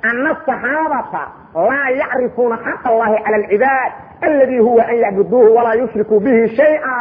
ana asaxaabata laa yacrifuuna xaq allahi cala alcibaad aladi huwa an yacbuduuhu walaa yushrikuu bihi shaya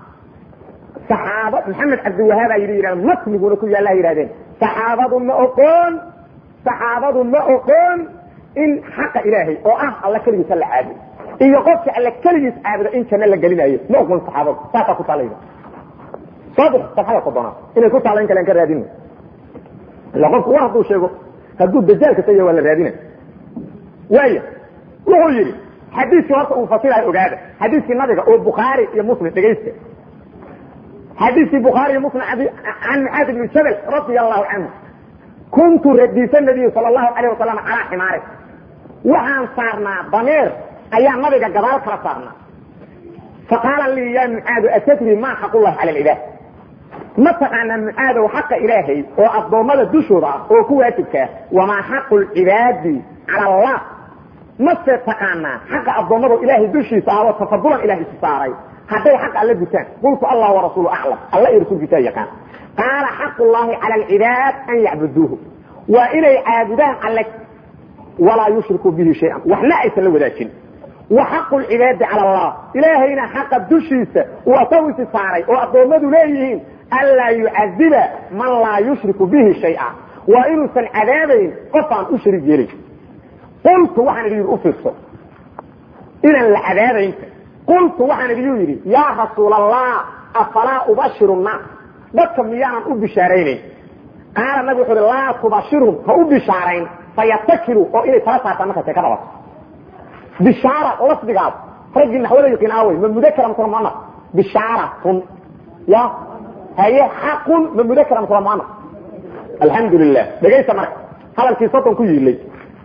saxaaba maxamed cabdiwahaabaa yidhi yidhahd matniguna ku yaalla yihahdeen saxaabadu ma oqoon saxaabadu ma oqoon in xaqa ilaahay oo ah alla keligiisa la caabudo iyo qofka alla keligiis caabudo in janno la gelinayo ma oqoon saxaabadu saasaa ku taalayda saadix safxada sodonaad inay ku taala in kale an ka raadina ila qofku war hadduu sheego hadduu dajaal kasta yahay waa la raadina waaya wuxuu yidhi xadiiskii horta uu fasirayo ogaada xadiiskii nabiga oo bukhaari iyo muslim dhegaysta xadiiskii bukhaari iyo muslim can mucaad ibni jabal radia allahu canhu kuntu radiisa nabiy sala allahu alayh wasalam calaa ximaari waxaan saarnaa dameer ayaa nabiga gadaal kala saarnaa faqaala lii ya mucaadu atadri maa xaqullahi cala alcibaad ma taqaanaa mucaadow xaqa ilaahay oo addoommada dushooda ah oo ku waajibkaa wamaa xaqu lcibaadi cala allah mase taqaanaa xaqa addoommado ilaahay dushiisa ah oo tafadulan ilaah isu saaray hadday xaq alla gutaan qultu allah warasuulu aclam alla iyo rasuulkiisa yaqaan qaala xaqu llahi cala alcibaad an yacbuduuhu waa inay caabudaan alle walaa yushrikuu bihi shayan waxna aysan la wadaajin wa xaqu lcibaadi cala allah ilaahayna xaqa dushiisa uu asagu isi saaray oo addoommadu leeyihiin anlaa yucadiba man laa yushriku bihi shaya waa inuusan cadaabayn qof aan u shariig yeelin qultu waxaan idhi u fiirso inaan la cadaabaynta qultu waxaan idiyu yidhi yaa rasuul allah afalaa ubashiru nnaas dadka miyaanan u bishaaraynayn qaala nabig wuxu uhi laa tubashirhum ha u bishaarayn fayatakilu oo inay tala saartaan markaas ay ka dhabato bishaara lafdigaas raggii naxwada yaqiin aawey ma mudakara mase muanaf bishaaratun ya haye xaqun ma mudakara mase muanaf alxamdu lilah dhegaysta marka hadalkii soddon ku yiilay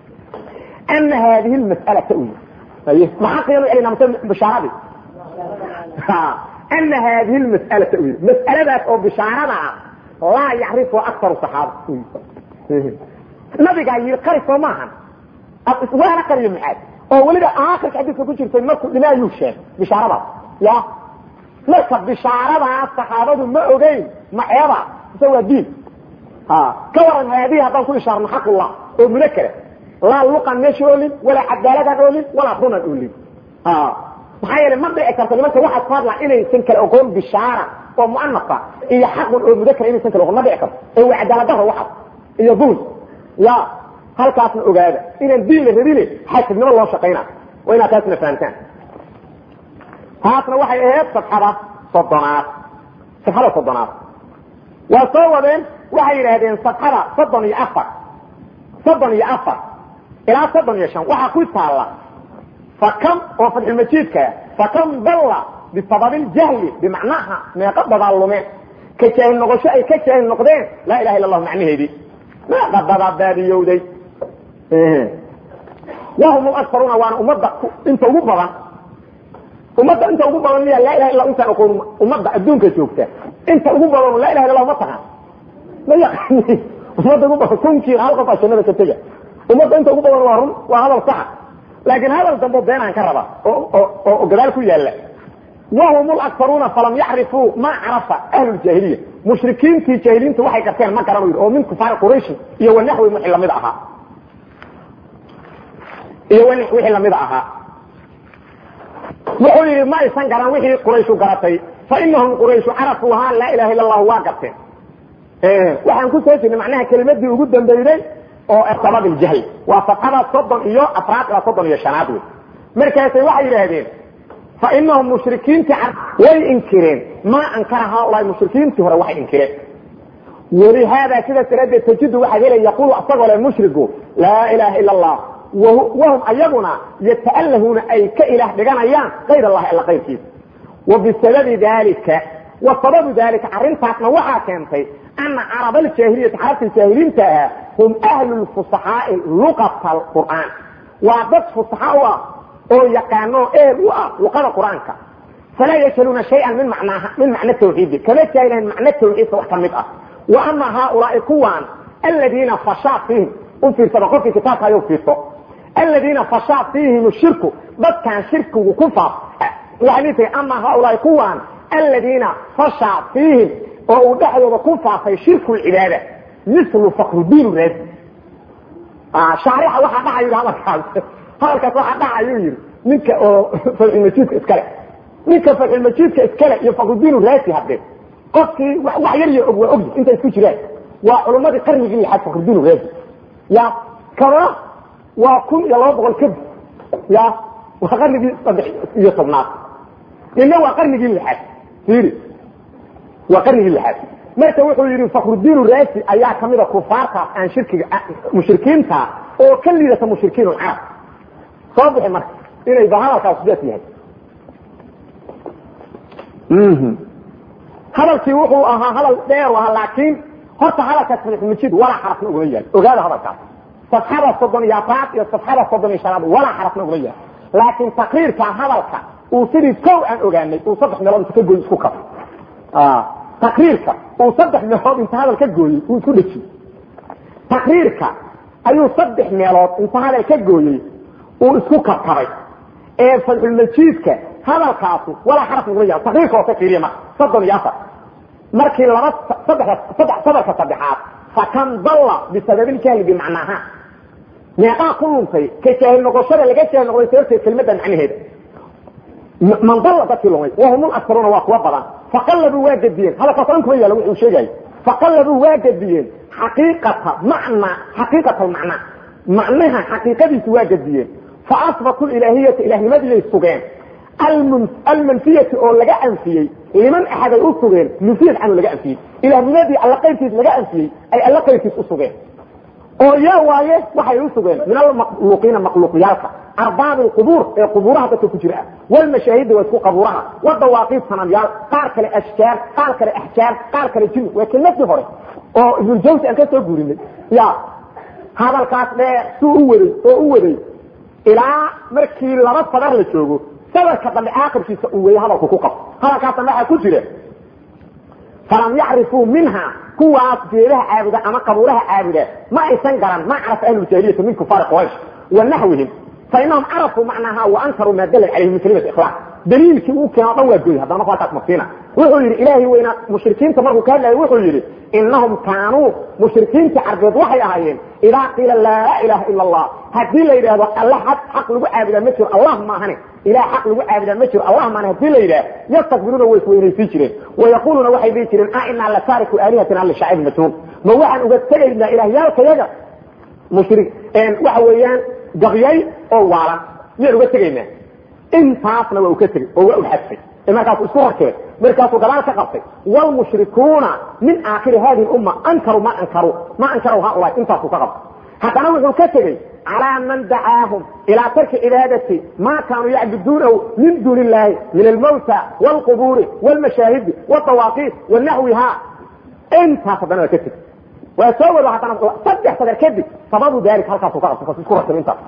ana haadihi lmas'alata u haye ma xaqiyanu celina mase bishaaradii ana haadihi lmas'alata u yii mas'aladaas oo bishaarada ah laa yacrifu aktaru saxaaba nabigaa yii qari soo maahan waana qariyo mucaad oo weliba aakhirka xadiiska ku jirtay markuu dhinaayuu sheegay bishaaradaas ya marka bishaaradaas saxaabadu ma ogeyn maceeba mise waa diin ka waran haadihi haddaan ku ishaarno xaqullah oo munakara laa luqan meesha oolin walaa cadaaladaan oolin walaa runan oolin maxaa yeele ma dhici karto nimanka waxaad ku hadlaa inaysan kala ogoon bishaara oo muanafa iyo xaqun oo mudakara inaysan kala ogoon ma dhici karto ee waa cadaaladaro waxaas iyo dul ya halkaasna ogaada inaan diin la rabine xasidnimo loo shaqayna waa inaad taasna fahamtaan taasna waxay ahayd safxada soddonaad safxada soddonaad waa soo wadeen waxay yidhaahdeen safxada soddon iyo afar soddon iyo afar ilaa soddon iyo shan waxaa ku taalla fakam oo fadxulmajiidka fakam dalla bisababi ljahli bimacnaha meeqa dadaa lumeen ka jaahil noqosho ay ka jaahil noqdeen laa ilaha illa allahu macnaheedii meeqa dadaa baadiyowday wahum akaruna waana ummadda inta ugu badan ummadda inta ugu badan miya laa ilaha illa intaan aqoon ummadda adduunka joogta inta ugu badan laa ilaha illa allah ma taqaan ma yaqaani ummadda ugu badan kunkii hal qof aa jannada ka tega ummadda inta ugu badan waa run waa hadal saxa laakiin hadal dambe beenaan ka raba oo gadaal ku yaala wahum akaruna falam yacrifuu ma carafa ahlu ljahiliya mushrikiintii jahiliinta waxay garteen ma garan oo min kufaari qurayshi iyo wanaxwi wixii lamid ahaa iyo wixii lamid ahaa wuxuu yidhi ma aysan garan wixii qurayshu garatay fainahum qurayshu carafuuha laa ilaha illa allahu waa garteen waxaan ku soo jirnay macnaha kelimadii ugu dambeyday oo sabab iljahl waa safxada soddon iyo afraad ilaa soddon iyo shanaad wey markaasay waxay yidhaahdeen fainahum mushrikiintii way inkireen maa ankara haulaai mushrikiintii hore waxay inkireen walihaada sidaas daraaddeed tajidu waxaad helay yaqulu asagoo le mushrigu laa ilaha ila allah wahum ayaguna yata'allahuuna ay ka ilaah dhiganayaan kayr allahi alla kayrkiisa wa bisababi dalika wa sababu dalika arrintaasna waxaa keentay ana carab aljaahiliyati carabta jaahiliinta ahaa hum ahlu lfusaxaai luqata qur'aan waa dad fusaxa u ah oo yaqaano eel u ah luqada qur'aanka falaa yajhaluuna shayan min macnaaha min macna tawxiidi kama jaahilahan macno tawxiidka wax ka mid ah wa ama haaulaai kuwan aladiina fashaa fiihim u fiirsada qofkii kitaabka ayuu fiirso aladiina fashaa fiihim shirku dadkan shirkigu ku faaf waxay dhihi tiri ama haaulaai kuwan aladiina fashaa fiihim oo uu dhexdooda ku faafay shirku lcibaada mislu fakrudiin raadi shaarixa waxaa dhaca yidhi hadalkaas hadalkaas waxaa dhaca ayuu yidhi ninka oo fatxulmajiidka iskale ninka fatxulmajiidka iskale iyo fakrudiin raasi hadde qofkii wax yar yar og waa ogyi intay isku jiraan waa culummadii qarnigii lixaad fakrudiin raasi ya kana waa kun iyo laba boqol kadib ya waa qarnigii saddex iyo tobnaad ina waa qarnigii lixaad fiiri waa qarnigii lixaad marka wuxuu yidhi fakrudiin raasi ayaa kamida kufaartaas aan shirkiga mushrikiinta oo ka liidata mushrikiin carab soo bixi marka inay ba hadalkaas sidaas yahay hadalkii wuxuu ahaa hadal dheer ahaa laakiin horta hadalkaas fatxulmajiid walaa xarafna ugama yaal ogaada hadalkaas safxada soddon iyo afraad iyo safxada soddon iyo shanaad walaa xarafna ugama yaal laakiin taqriirka hadalka uu sidii kow aan ogaanay uu saddex meelood inta ka gooy isku kafay taqriirka uu saddex meelood inta hadal ka gooyey uu isku dhejiyey taqriirka ayuu saddex meelood inta hadal ka gooyey uu isku kabkabay ee fadxulmajiidka hadalkaasu walaa xaraf naguma yaal taqriirka hoose fiiriya marka soddon iyo afar markii laba saddex sadarka saddexaad fakan dalla bisababiljahli bimacnaaha meeqaa ku luntay ka jaahil noqoshada laga jaahil noqday sababteed kelmadda macnaheeda man dalla dadkii lumay wahumul aktaruuna waa kuwa badan faqallabuu waa gadiyeen hadalkaas dhan kuma yaala wuxuu sheegaya faqallabuu waa gadiyeen xaqiiqata macna xaqiiqata almacnaa macnaha xaqiiqadiisu waa gadiyeen faasbatu ilaahiyata ilaahnimadiyay sugeen almanfiyati oo laga anfiyey liman axaday u sugeen munfiyad canu laga anfiyey ilaahnimadii alla qaybkiis laga anfiyey ay alla qaybkiis u sugeen oo yaa waaye waxay u sugeen min almakhluuqiina makhluuqyaalka arbaabi lqubuur ee qubuuraha dadka ku jira ah walmashaahida waa isku qabuuraha wadawaaqiid sanamyaal qaar kale ashjaar qaar kale axjaar qaar kale jin waa kelmadii hore oo ibnuljawsi aan ka soo guurinay ya hadalkaas dheer suu u waday oo u waday ilaa markii laba sadar la joogo sadarka dambe aakirkiisa uu weeye hadalku ku qabto hadalkaasna waxaa ku jira falam yacrifuu minha kuwaas geedaha caabuda ama qabuuraha caabuda ma aysan garan ma carafa ahluljaahiliyati min kufaari quraysh wa naxwihim fainahum carafuu macnaha wa ankaruu maa dala calayhi min kalimati ikhlaaq daliilkii uu keeno dhan waa gooy haddana marka halkaas mafsiina wuxuu yidhi ilaahay weyna mushrikiinta markuu ka hadlayay wuxuu yidhi inahum kaanuu mushrikiinta carbeed waxay ahaayeen idaa qiila laa ilaha ila allah haddii la yidhaahdo alla xaq xaq lagu caabudaa ma jiro allah maahane ilah xaq lagu caabudaa ma jiro allah maahane hadii la yidhaah yastakbiruuna way isweynaysiin jireen wayaquluuna waxay dhihi jireen a inaa la taariku aalihatina lishaacib majhuul ma waxaan uga tegaynaa ilahyaalkayaga mushri waxa weeyaan gabyay oo waalan miyaan uga tegaynaa intaasna waa u ka tegey oo waa u xadfay markaasu isku horkeen markaasuu gadaal ka qabtay wlmushrikuuna min aakhiri hadihi umma ankaruu ma ankaru ma ankaru haulaa intaasuu ka qabtay haddana wuxuu ka tegey calaa man dacaahum ilaa tarki cibaadati ma kaanuu yacbuduunahu min duuni illaahi min almawta wاlqubuuri wاlmashaahidi wاdawaaqiit wanaxwiha intaas haddana waa ka tegey waa soo wado haddana saddex sadar kadib sababu daalika halkaasuu ka qabtay kas isku horkeen intaas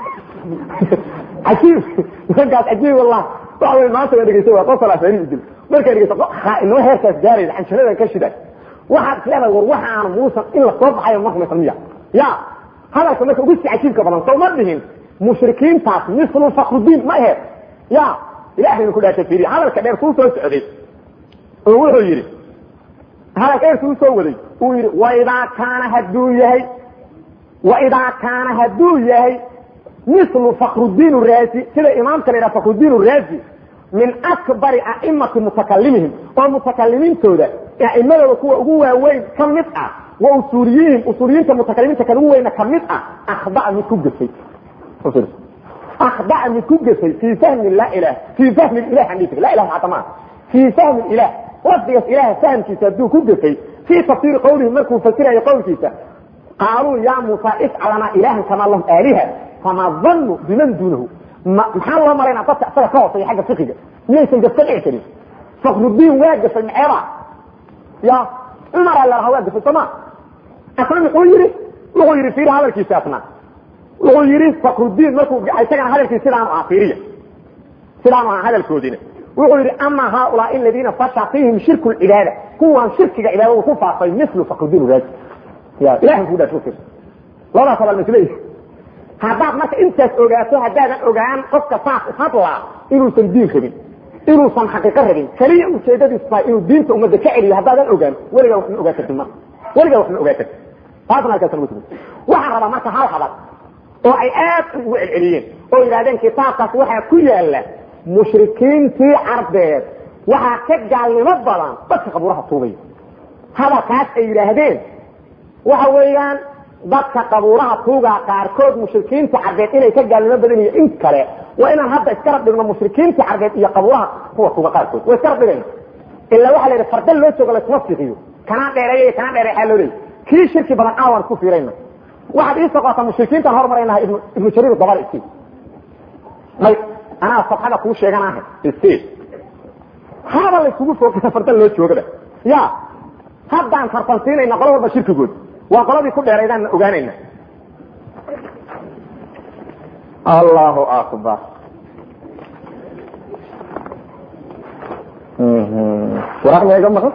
ajiib nimankaas ajiib wallah waxa wey maanta waa dhegeysa waa qosol afari idil markaa dhegeysa inoo heerkaas gaaraysa canjaradan ka shiday waxaad isleedahay war waxaana muusan in la soo baxayo ma rumaysan miya ya hadalka marka ugu si cajiibka badan soo ma dhihin mushrikiintaas mislu fakrudiin ma aheed ya ilahayna ku dhaasha fiiriya hadalka dheer kuu soo socday oo wuxuu yidhi hadalka dheer kuu soo waday uu yidhi waidaa kaana hadduu yahay waidaa kaana hadduu yahay mislu fakrudiin raasi sida imaamka la yidhaha fakrudiin raasi min akbari a'imati mutakalimihim oo mutakalimiintooda a'imadooda kuwa ugu waaweyn ka mid ah wa usuuliyihim usuuliyiinta mutakalimiinta kan ugu weyna ka mid ah akhdaa mid ku gefay akhdaa mid ku gefay fii fahmi la ilah fii fahmi ilah handhig la ilah maata maa fii fahmi ilah lafdigaas ilaha fahmkiisa hadduu ku gefay fii tafsiiri qawlihi markuu fasirayo qowlkiisa qaaluu ya muusa ifcalana ilahan kamaa lahum aaliha fama danu biman duunahu maxaa loo malaynaa dadka isaga ka hooseeya xagga fiqiga miyaysan gafka dhici karin fakrudiin waa gafay maceeba ya cumara la lahaa waa gafay sooma asna muxuu yidhi wuxuu yidhi fiiri hadalkiisa asna wuxuu yidhi fakrudiin markuu isagana hadalkiisa sidaanu aha fiiriya sidaanu aha hadalkoodina wuxuu yidhi ama haaulaai aladiina fasha fiihim shirku lcibaada kuwan shirkiga cibaadadu ku faafay mislu fakrudiin raasi ya ilahan kuu dhaas ufir labadaas hadal masleeyi haddaad marka intaas ogaato haddaadan ogaan qofka saas uhadlaa inuusan diin rabin inuusan xaqiiqo rabin keliya ujeedadiisu tahay inuu diinta ummadda ka celiyo haddaadan ogaan weligaa wax ma ogaa kartid marka weligaa wax ma ogaa kartid taasna halkaas lagu tugo waxaan rabaa marka hal hadal oo ay aad ugu celceliyeen oo yidhahdeen kitaabkaas waxaa ku yaala mushrikiintii carbeed waxaa ka gaalnimo badan dadka qabuuraha tuugaya hadalkaas ay yidhaahdeen waxa weeyaan dadka qabuuraha tuugaa qaarkood mushrikiinta carbeed inay ka gaalnimo badan iyo in kale waa inaan hadda iskarab dhigno mushrikiinta carbeed iyo qabuuraha kuwa tuuga qaarkood waa iskarab dhigayna ilaa waxaa la yidhi farda loo joogo laysuma fiiqiyo kanaa dheereeya iyo kanaa dheereeya loo leeyay kii shirki badan aawan ku fiirayna waxaad ii soqotaa mushrikiintaan hormaraynaha ibnu jariir dabar isi may anaa sabxada kuu sheeganaha isi haba laysugu foogaya farda loo joogaba ya haddaan tartansiinayna qolo walba shirkigood waa qoladii ku dheeraydaan ogaanayna allahu akbar waraaq ma iga maqan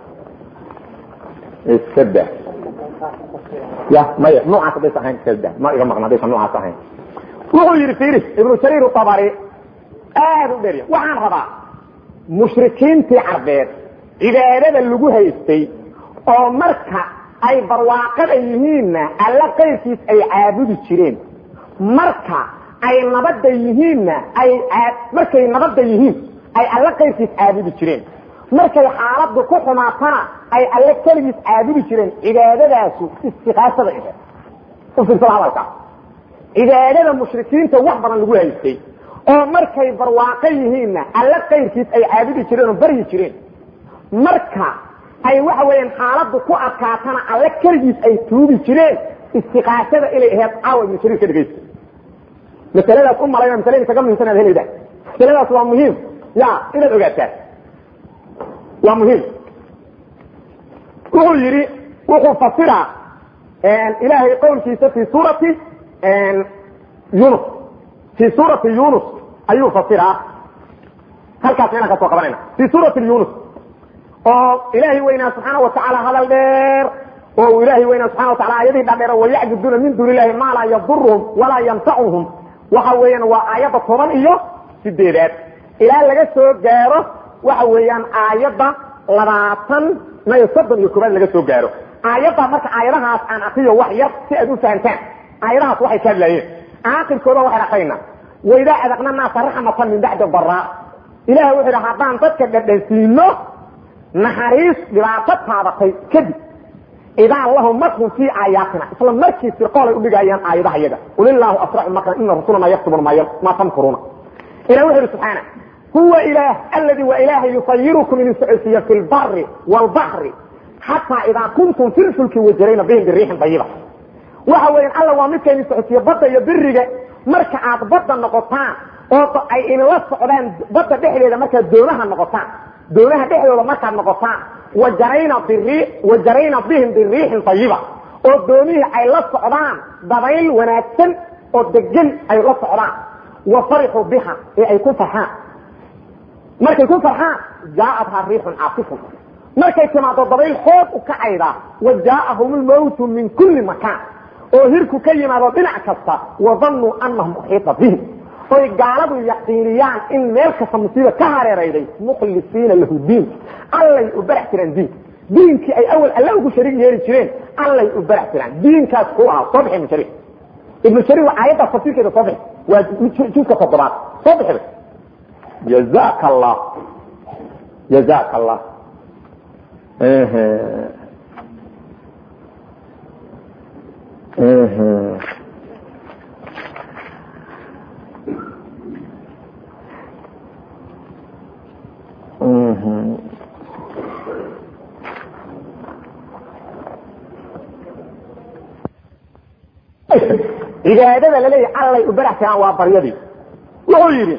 iska da ya maya noocaas hadaysa ahayn iska da ma iga maqan hadaysa noocaas ahayn wuxuu yidhi fiiri ibnu jariir tabari aad u dherya waxaan rabaa mushrikiintii carbeed cibaadada lagu haystay oo marka ay barwaaqada yihiinna alla qayrkiis ay caabudi jireen marka ay nabadda yihiinna ay markay nabadda yihiin ay alla qayrkiis caabudi jireen markay xaaladdu ku xumaatana ay alle keligiis caabudi jireen cibaadadaasu istiqaasada ihe u fiirsada hadalka cibaadada mushrikiinta wax badan lagu haystay oo markay barwaaqo yihiinna alle qayrkiis ay caabudi jireen oo baryi jireen marka ay waxa weeyaan xaaladdu ku adkaatana alle keligiis ay tuubi jireen istiqaasada inay ahayd caawa ibnu jariir ka dhegaysta masaladaas u malayna masalada kaga muhimsan aad helayda masaladaas waa muhiim ya inaad ogaataan waa muhiim wuxuu yidhi wuxuu fasiraa ilaahay qowlkiisa fi suurati yunus fi suurati yunus ayuu fasiraa halkaas inaan ka soo qabanayna fi suurati yunus oo ilaahay weynaa subxaana watacaala hadal dheer oo uu ilaahay weynaa subxana watacala aayadihii dhadheer wayacbuduuna min duuni illahi maa laa yaduruhum walaa yanfacuhum waxa weeyaan waa aayadda toban iyo sideedaad ilaa laga soo gaaro waxa weeyaan aayadda labaatan nayo soddon iyo koobaad laga soo gaaro aayadda marka aayadahaas aan akriyo wax yar si aad u fahantaan aayadahaas waxay ka hadlaayeen aakirkooda waxay dhaqayna waidaa adaqna naasa raxmatan min bacdi daraa ilahay wuxuu yidhi haddaan dadka dhadhansiino naxariis dhibaato taabatay kadib idaa lahum makrun fii aayaatina isla markii sirqoolay udhigayaan aayadaha yaga ulilaahu asracu makran ina rasulana yaktubuna ma tamkuruuna ilah wuxu yidhi subxaana huwa ilaah aladi waa ilaaha yusayirukum idin socodsiiya fi lbari wlbaxri xataa idaa kuntum fi lfulki wajarayna bihim biriixin dayiba waxa weeyaan alla waa midka idin socodsiiya badda iyo biriga marka aad badda noqotaan oo ay idinla socdaan badda dhexdeeda markaad doonaha noqotaan doonaha dhexdooda markaad noqotaan wajarayna biri wajarayna bihim biriixin dayiba oo doonihii ay la socdaan dabayl wanaagsan oo degan ay la socdaan wa farixuu biha ee ay ku farxaan markay ku farxaan jaaathaa riixun caasifun markay timaado dabayl xoog u kacayda wa jaaahum lmawtu min kulli makaan oo hirku ka yimaado dhinac kasta wadannuu anahum uxiita bihim oy gaaladu yaqiiniyaan in meel kasta musiiba ka hareerayday mukhlisiina lahu diin allay u barax jiraan diinka diinkii ay awal alla ugu shariig yeeli jireen allay u barax jiraan diinkaas ku ahaa soo bixi ibnu jariir ibnu jariir waa aayaddaas tafsiirkeeda soo bixi waa juska toddobaad soo bixida jazaka allah jazaka allah cibaadada laleeyahy allay u barax jiraan waa baryadii wuxuu yidhi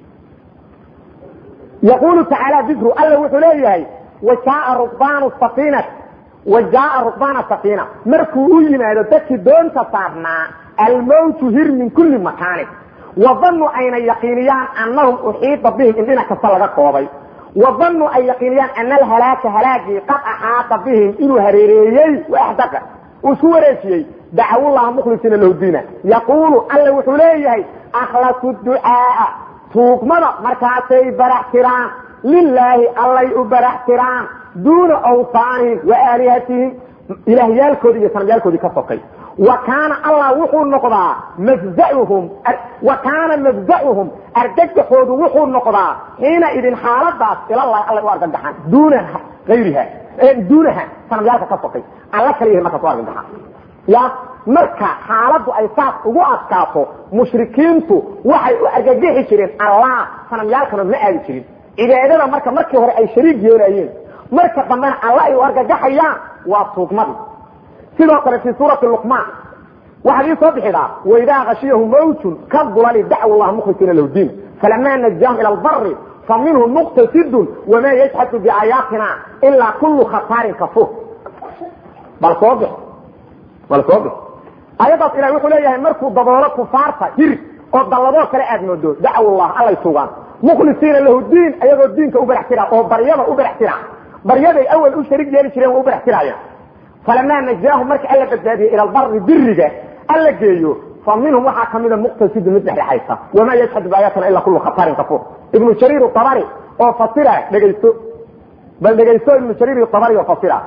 yaqulu tacaala dikru alla wuxuu leeyahay wajaaa rukbaanu safiina wa jaaa rukbaana safiina markuu u yimaado dadkii doonta saarnaa almowtu hir min kulli makaanin wadanuu ayna yaqiiniyaan anahum uxiita bihim in dhinac kasta laga koobay wadanuu ay yaqiiniyaan ana alhalaaka halaagii qad axaata bihim inuu hareereeyey waxdaqa uu isku wareejiyey dacawullaha mukhlisiina lahu diina yaquulu alla wuxuu leeyahay akhlasu ducaaa tuugmada markaasay barax tiraan lilaahi allay u barax tiraan duuna awsaanihim wa aalihatihim ilaahyaalkoodii iyo sanamyaalkoodii ka sokay wa kaana allah wuxuu noqdaa mafzauhum wa kaana mafzauhum argagaxoodu wuxuu noqdaa xiina idin xaaladaas ilallahi alla u argagaxaan duunaha ayriha duunaha sanamyaalka ka sokay alla kaliyahi markaas u argagaxaan ya marka xaaladdu ay saas ugu adkaato mushrikiintu waxay u argagixi jireen allah sanamyaalkana ma aadi jirin cibaadada marka markii hore ay shariig yeelayeen marka dambena alla ay u argagaxayaan waa tuugmadii sidoo kale fi suurati luqmaan waxaad ii soo bixidaa waidaa khashiyahu mawjun ka dulali dacw llah mukhlisiina lahu diin falamaa najaahum ila albari faminhum muqtasidun wamaa yajxadu biaayaatina ilaa kullu khataarin kafuur bal soo bix bal soo bix ayadaas ilahi wuxuu leeyahay markuu daboolo kufaarta hir oo dalladoo kale aad moodo dacwullah allay sugaan mukhlisiina lahu diin ayagoo diinka u barax tira oo baryada u barax tira baryaday awal u sharig yeeli jireen waa u barax tiraayaan falamaa najaahum marka alla badbaadiyey ila albari biriga alla geeyo fa minhum waxaa kamida muqtasidu mid dhexdhexaysa wamaa yajxadu biaayaatina ila kullu khataarin kafuur ibnu jariir abari oo fasira dhegaysto bal dhegaysto ibnu jariir abari oo fasira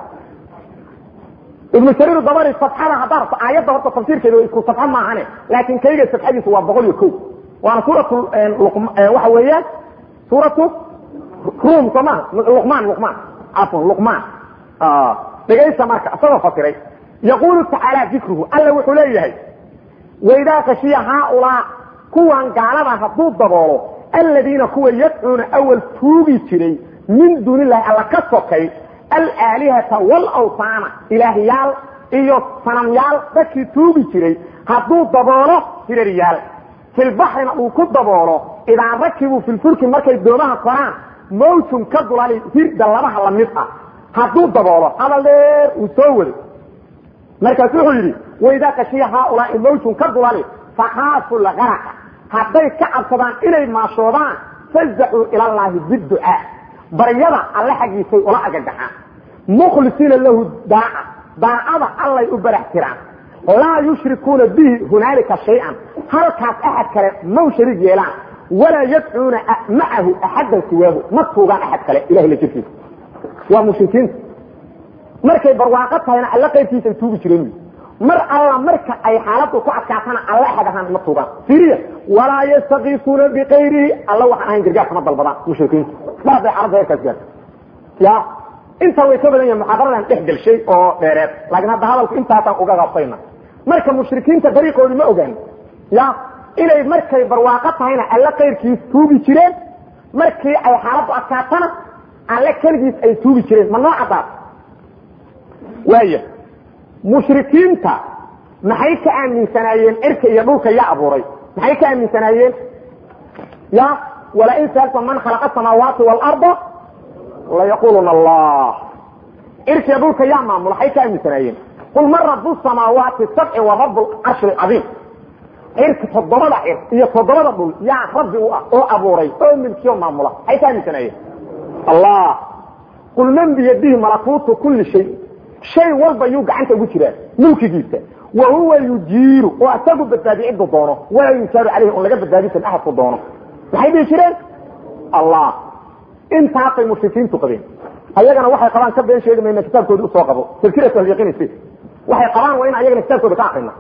ibnu jariir dabari safxada haddaa rabto aayadda horta tafsiirkeeda waa isku safxo maahane laakin kayga safxadiisu waa boqol iyo ko waana suuratu waxa weeyaan suuratu rum soo maha luqmaan luqmaan cafwan luqmaan dhegaysta marka isagoo fasiray yaqulu tacaala dikruhu alla wuxuu leeyahay waidaa kashiya haaulaa kuwan gaalada hadduu daboolo aladiina kuwa yadcuuna awal tuugi jiray min duuni illahi alla ka sokay alaalihata walawsaana ilaahyaal iyo sanamyaal dadkii tuugi jiray hadduu daboolo hiraryaal filbaxrina uu ku daboolo idaa rakibuu filfulki markay doomaha koraan mawjun ka dulali hirda labaha lamid ah hadduu daboolo hadal dheer uu soo wado markaasu wuxuu yidhi waidaa kashiya haaulaai mawjun ka dulali fakhaafu lgaraqa hadday ka cabsadaan inay maashoodaan fazacuu ilallaahi biducaa baryada alle xaggiisay ula agagaxaan mukhlisiina lahu daaca daacada allay u barax tiraan laa yushrikuuna bihi hunaalika shay-an halkaas axad kale maw shariig yeelaan walaa yadcuuna macahu axadan siwaahu ma tuugaan axad kale ilahay la jirkiisa waa mushrikiinta markay barwaaqo tahayna alla qaybkiisa ay tuugi jireen mar alla marka ay xaaladu ku adkaatana alla axad ahaan ma tuugaan siriya walaa yastakiisuuna bikayrihi alla waxaan ahayn gargaar kama dalbadaan mushrikiinta mar hadday xaaladda heerkaas gaarto ya intaa way ka badan yahin muxaadaradan dhex gelshay oo dheereed laakiin hadda hadalku intaasaan uga gaabsayna marka mushrikiinta dariiqoodi ma ogaan ya inay markay barwaaqo tahayna alle kayrkiis tuugi jireen markii ay xaaladdu adkaatana alle keligiis ay tuugi jireen ma noo caddaad waaya mushrikiinta maxay ka aaminsanaayeen cirka iyo dhulka ya abuuray maxay ka aaminsanaayeen ya walain saalta man khalaqa asamaawaati waalarda layaquluna allah cirka iyo dhulka yaa maamula maxay ka aaminsanaayeen qul man rabu samaawaati sabci wa rabu carshi lcadiim cirka toddobada cir iyo toddobada dhul yaa rabbi u ah oo abuuray oo milkiyo maamula maxay ka aaminsanaayeen allah qul man biyadihi malakuutu kuli shay shay walba yuu gacanta ugu jiraa mulkigiisa wa huwa yujiiru oo isagu badbaadi ciddu doono walaa yujaaru caleyhi on laga badbaadisan ahadku doono maxay dhihi jireen allah intaasay mushrikiintu qabeen ayagana waxay qabaan ka been sheegi mayna kitaabkooda usoo qabo tafkirat ahlyaqinisi waxay qabaan waa in ayagana kitaabkooda ka akrina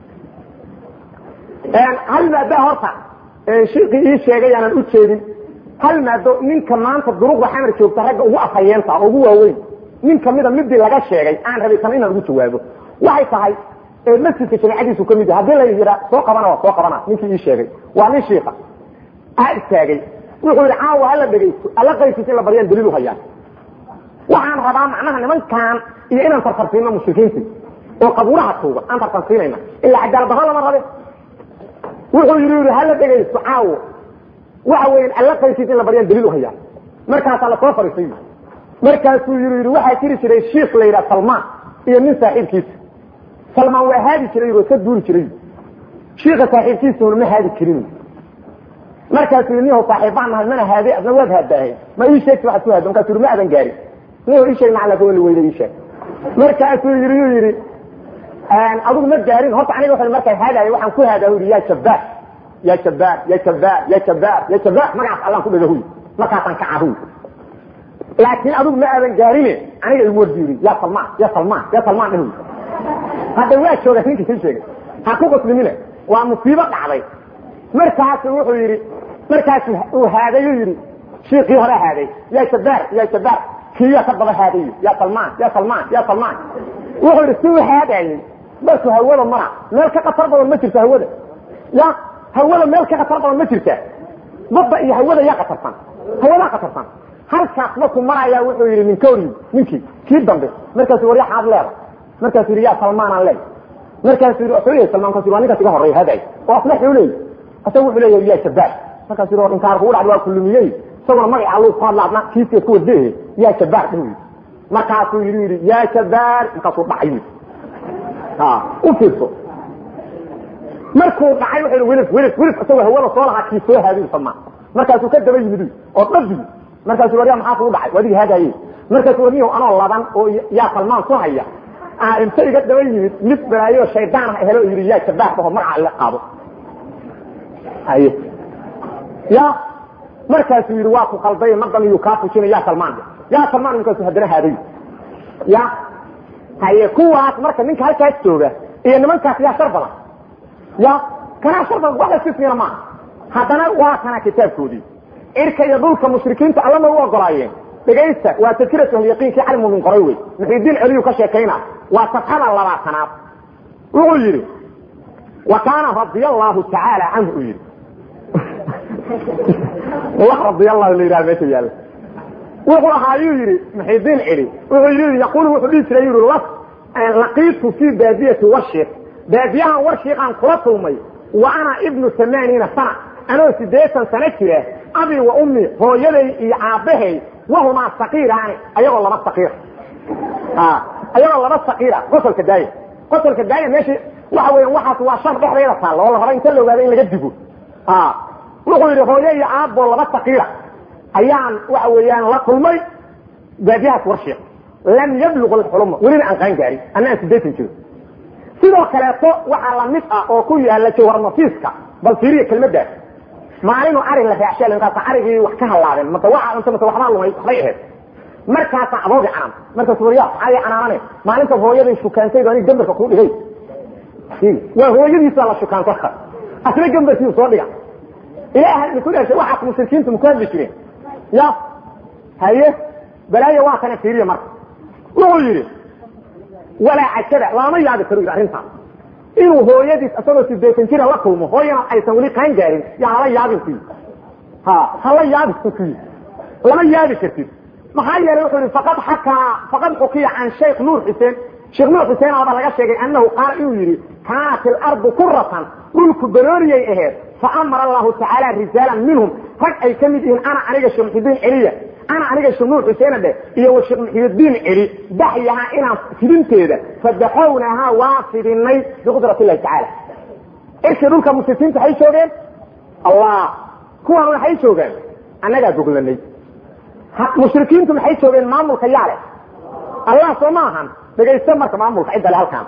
hal maada horta shiiqii ii sheegay aanan u jeedin hal maado ninka maanta duruqda xamar joogta ragga ugu afhayeenta oo ugu waaweyn nin kamida midii laga sheegay aan rabay tan inaan ugu jawaabo waxay tahay masjidka jamaacadiisu kamid yahay haddii la yidhaa soo qabana waa soo qabana ninkii ii sheegay waa nin shiika a istaagay wuxuu yidhi caawa hala dhegaysto alla qaybkiisa in la baryaan daliil uhayaan waxaan rabaa macnaha nimankan iyo inaan tartarsiino mushrikiintii oo qabuuraha tuuga aan tartarsiinayna ilaa cadaalad darro lama rabe wuxuu yidhi yidhi hala dhegaysto caawo waxa weeyaan alla qaybkiisa in la baryaan daliil uhayaan markaasaa lasoo fariisay markaasuu yii yidhi waxaa jiri jiray shiik la yidhaha salmaan iyo nin saaxiibkiisa salmaan waa haadi jiray oo iska duuli jiray shiika saaxiibkiisuna ma haadi jirin markaasuu yii niho saaxiibbaan nahay mana haade adna waad haadaahe ma ii sheegti waxaad ku haado markaasuu yii ma adan gaarin niho ii sheeg macala kaweli weyda ii sheeg markaasuu yii yuu yidhi adigu ma gaarin horta aniga wuxuu markaa haadaayo waxaan ku haadaa yidhi yaa jabbaar ya jabbaar ya jabbaar ya jabbaar ya jabbaar magacaas allaan ku dhagahuy markaasaan kaca huy laakiin adigu ma aadan gaarine aniga igu wardi yiri ya salmaan ya salmaan ya salmaan dhihu hadda waa jooga ninkii ka sheegay ha ku qoslimine waa musiibo dhacday markaasu wuxuu yidhi markaasu uu haadayu yidhi shiikii hore haaday ya jabaar ya jabaar kiya ka daba haadayo ya salmaan ya salmaan ya salmaan wuxuu yidhi si u haadayey markuu hawada mara meel ka khatar badan ma jirto hawada ya hawada meel ka khatar badan ma jirta badda iyo hawada yaa khatarsan hawadaa khatarsan halkaas markuu maraya wuxuu yidhi ninkori ninkii kii dambe markaasuu war yaxaad leeda markaasuu yidhi ya salmaanaan leey markaasuu yidhi wuxuu leeyahy salmaan kaasuu waa ninkaas iga horreeya haday oo asna xuu leeyahy asaga wuxuu leeyahay ya jabaar markaasuu yidhi war inkaar kugu dhacda waa kulumiyey isaguna magaca alluu ku hadla adna kiiskeed ku wadehe ya jabaar dhihu yidhi markaasuu yidhi yidhi ya jabaar markaasuu dhacay yidhi u fiirso markuu dhacay wuxuu welif welif welif isagoo hawada soo lahaa kii soo haadiy salmaan markaasuu ka daba yimid oo dhabi markaasuu waryaa maxaa kugu dhacay wadigii haadaaye markaasuu warniyow anoo laban oo yaa salmaan soo haya aa inta iga daba yimid mid balaayo shaydaan ah helo yidhi yaa jabaar dhaho magaca ila qaado haye ya markaasuu yidhi waa ku qalday madan iyuu kaa fujina ya salmaan ya salmaan markaasuu haddana haaday ya haye kuwaas marka ninka halkaas jooga iyo nimankaas yaa shar badan ya kanaa shar badan wax la sismina maaha haddana waa kana kitaabkoodii cirka iyo dhulka mushrikiinta allama u ogolaayeen dhegaysta waa tadkiratu ahliyaqiinkii cali muumin qoray wey muxidiin celiyu ka sheekayna waa safxada labaatanaad wuxuu yidhi wa kaana radia allahu tacaala canhu uu yidhi wax radia allahu la yidhaha meesha yaalla wuxuu ahaa yuu yidhi muxidiin celi wuxuu yidhi yaquulu wuxuu dhihi jiray yidhi las laqiitu fii baadiyati warshiiq baadiyahan warshiiqaan kula kulmay wa ana ibnu amaaniina sana anoo sideetan sano jira abi wa ummi hooyaday iyo aabbahay wahumaa saqiiraani ayagoo laba saqiira ayagoo laba saqiira qosolka daaya qosolka daaya meesha waxa weeyaan waxaas waa shar dhexdeeda taalla oo la raba inta la ogaado in laga digo wuxuu yidhi hooyo iyo aabbo laba saqiira ayaan waxa weeyaan la kulmay baadiyahaas warshiiq lam yabluq alxuluma welina aan qaan gaarin anna aan sideetan jiro sidoo kaleeto waxaa lamid ah oo ku yaala jawhar nafiiska bal fiiriya kelmadaas maalinu ari la raacshay markaas arigii wax ka halaabeen mata waxa inta mata waxbaa lumay waxbay ahayd markaasa aboogi canaan markaas wariya maxaa canaanane maalinta hooyaday shukaantay baa gambarka ku dhigay waa hooyadiisa la shukaanto asna gambarkii soo dhiga ilaahay ku dhashay waxa mushrikiintu mu ku hadli jireen ya haye balaayo waa kana fiiriya marka wuxuu yidhi walaa cajaba lama yaabi karo yidhi arrintaas inuu hooyadiis isagoo sideetan jira la kulmo hooyana aysan weli qaan gaarin yaa hala yaabin ku yidhi ha hala yaabin ku yidhi lama yaabi kartid maxaa yeelay wuxuu yidhi faqad xakaa faqad xukiya can shaykh nuur xuseen sheekh nuur xuseen aba laga sheegay annahu qaala inuu yidhi kaanat ilardu kuratan dhulku barooriyay aheed faamara allahu tacaala rijaalan minhum rag ay ka mid yihiin ana aniga sheekh muxidiin celiya ana aniga sheekh nuur xuseena dheh iyo wa sheekh muxidiin celi baxyaha inaan fidinteeda fadaxownahaa waa fidinay biqudrat illahi tacaala irkii dhulka mushrikiinta waxay joogeen allah kuwan waxay joogaan annagaa goglanay mushrikiintu maxay joogeen maamulka yaale allah soo ma ahan dhegaysta marka maamulka cidda le halkaan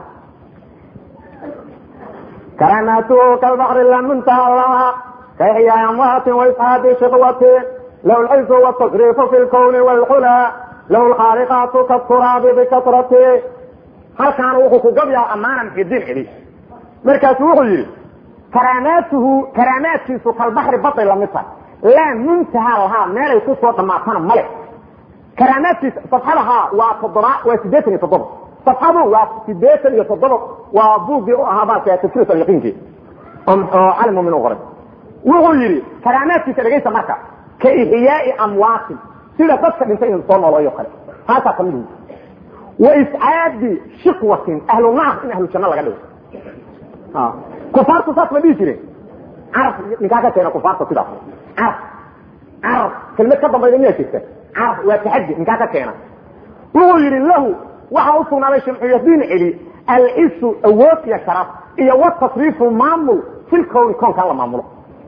كراماته كالبحر لم منتهى لها كإحياء أموات وإسعاد شقوة له العز والتصريف في الكون والعلا له الخارقات كالتراب بكثرته هل كان وقف قبل أمانا في الدين علي مركز وغير كراماته كراماته كالبحر بطل مصر لا منتهى لها ما لا يكون صوت ما كان ملك كراماته صفحتها وتضرع وسدتني تضرع صفحته وسدتني يتضرع وبوغي هذا تفسير اليقين علم من أغرب wuxuu yidhi karaamaadkiisa dhegaysta marka ka ixyaai amwaatin sida dadka dhintay in soo noolooyo kale taasaa kamid wy wa iscaadi shikwatin ahlu naar in ahlu janno laga dhigo kufaartu saas ma dhihi jireen carab ninkaa ka keena kufaarta sidaas carab carab kelmad ka dambayda miyaa jirta carab waa taxadi ninkaa ka keena wuxuu yidhi lahu waxaa u sugnaaday shamciyadiin celi alcisu awood iyo sharaf iyo watasriifu maamul fil kowni koonkan la maamulo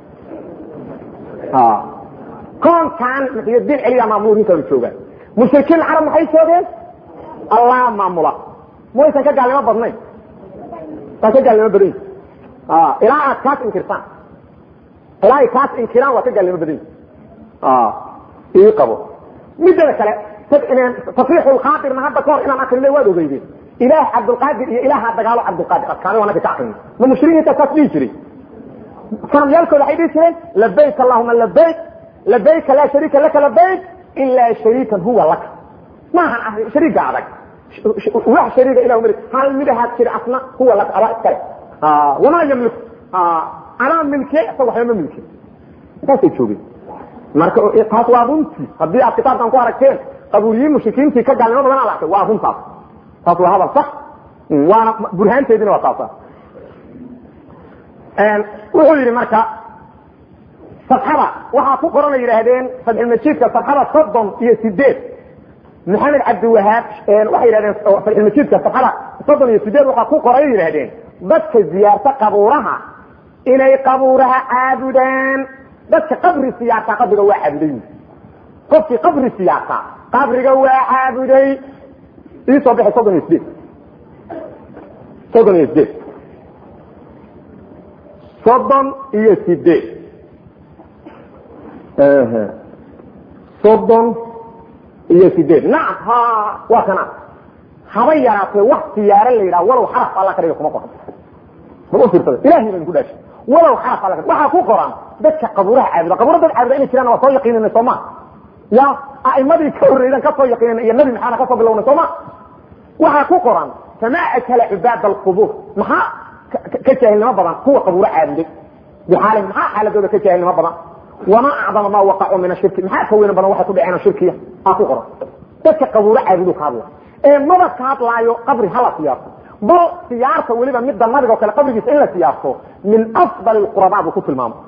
koonkan muxiyadiin celiya maamulu ninkan joogaan mushrikiin carab maxay joogeen allah maamula maysan ka gaalnimo badnayn waa ka gaalnimo badan ilaa aad kaas inkirtaan ilaa ay kaas inkiraan waa ka gaalnimo badan ii qabo midada kale tafriixu lkhaatirna hadda kahor inaan akrinay waad ogeydeen ilaah cabdulqaadir iyo ilaaha dagaalo cabdulqaadir adkaanay waa naga ka akrinay ma mushrikiinta saas dhihi jiray sanamyaalkooda waxay dhihi jireen labayk allahuma labayk labayka laa shariika laka labayk ilaa shariikan huwa laka maahan ah shariiga adag wax shariiga ilah mari hal midahaad jira asna huwa laka adaa iskale wamaa yamliku anaa milke isaga waxba ma milke saasay joogeen marka taas waa runtii haddii aad kitaabkan ku aragteen qabuuliyiin mushrikiintii ka gaalnimo badan aad artay waa runtaas taas waa hadal sax waana burhaanteedina waa taasa wuxuu yidhi marka safxada waxaa ku qoran ay yidhaahdeen fatxulmajiidka safxada soddon iyo sideed maxamed cabdiwahaab waxay yidhahdeen fatxulmajiidka safxada soddon iyo sideed waxaa ku qoran ay yidhahdeen dadka ziyaarta qabuuraha inay qabuuraha caabudaan dadka qabri siyaarta qabriga waa caabuday qofkii qabri siyaarta qabriga waa caabuday iisoo bixi soddon iyo sideed soddon iyo sideed soddon iyo sideed soddon iyo sideed nacam ha waa kana haba yaraatee wax siyaaro la yidhaha walow xaraf alla ka dhiga kuma qoran ma u fiirsada ilahay baan ku dhaashi walow xaraf alla ka waxaa ku qoran dadka qabuuraha caabuda qabuura dad caabuda inay jiraan waa soo yaqiinina sooma ya a'imadii ka horreydan ka soo yaqiinina iyo nabi maxaana ka soo bilowna sooma waxaa ku qoran famaa akala cibaad alqubuur maxaa ka jaahilnimo badan kuwa qabuuro caabuday bixaali maxaa xaaladooda ka jaahilnimo badan wamaa acdama maa waqacuu min ashirki maxaa ka weyna badan waxay ku dhaceen shirkiya aa ku qoran dadka qabuuro caabudu ka hadla ee maba ka hadlaayo qabri hala siyaarto bal siyaarta weliba midda nabiga o kale qabrigiisa in la siyaarto min afdal qurabaa buu ku tilmaamay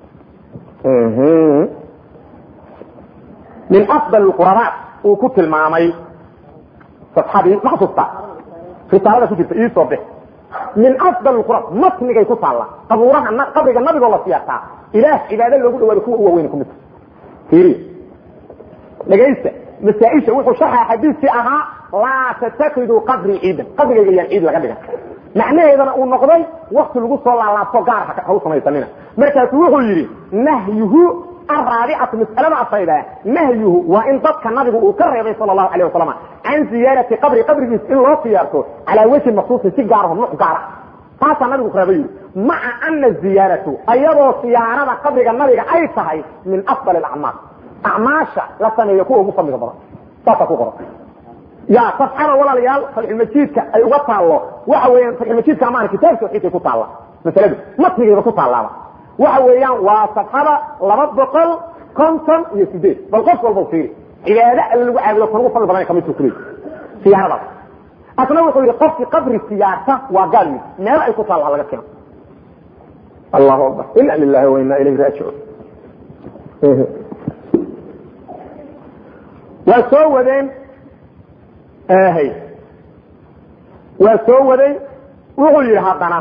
min afdal qurabaa uu ku tilmaamay safxadii ma xasuusta risaalada ku jirta iisoo bix min afdal qurab matnigay ku taalla qabuuraha qabriga nabigoo la siyaartaa ilaah cibaado loogu dhawaado kuwa u waaweyn ku midta fiiriya dhegaysta masaaisha wuxuu sharxaa xadiiskii ahaa laa tatakiduu qabrii ciidan qabrigayga yaan ciid laga dhigan macnaheedana uu noqday wakti lagu soo laalaabto gaar ha u samaysanina markaasu wuxuu yidhi nahyuhu araabicatu mas'alada afayda nahyuhu waa in dadka nabigu uu ka reebay sala allahu alayh wasalam can ziyaarati qabri qabrigiis in loo siyaarto calaa wejhin maksuusin si gaaraho nuuc gaara taasaa nabigu ku reebay yidhi maca ana ziyaaratu ayadoo siyaarada qabriga nabiga ay tahay min afdal acmaal acmaasha la sameeyo kuwa ugu fadliga badan saasaa ku qoran ya safxada walaalayaal fatxulmajiidka ay uga taallo waxa weeyaan fatxulmajiidka amaana kitaab tawxiidkay ku taalla masaladu matnigayba ku taallaaba waxa weeyaan waa safxada laba boqol konton iyo sideed bal qof walba fiiri cibaado alle lagu caabudo kan ugu fadli badan kamidku kuley siyaaradaas asna wuxuu yidhi qofkii qabri siyaarta waa gaal mid meel ay ku taalla laga keeno allahu akbar ina lilahi wa ina ilayhi raajicuun waa soo wadeen hy waa soo waday wuxuu yidhi haddana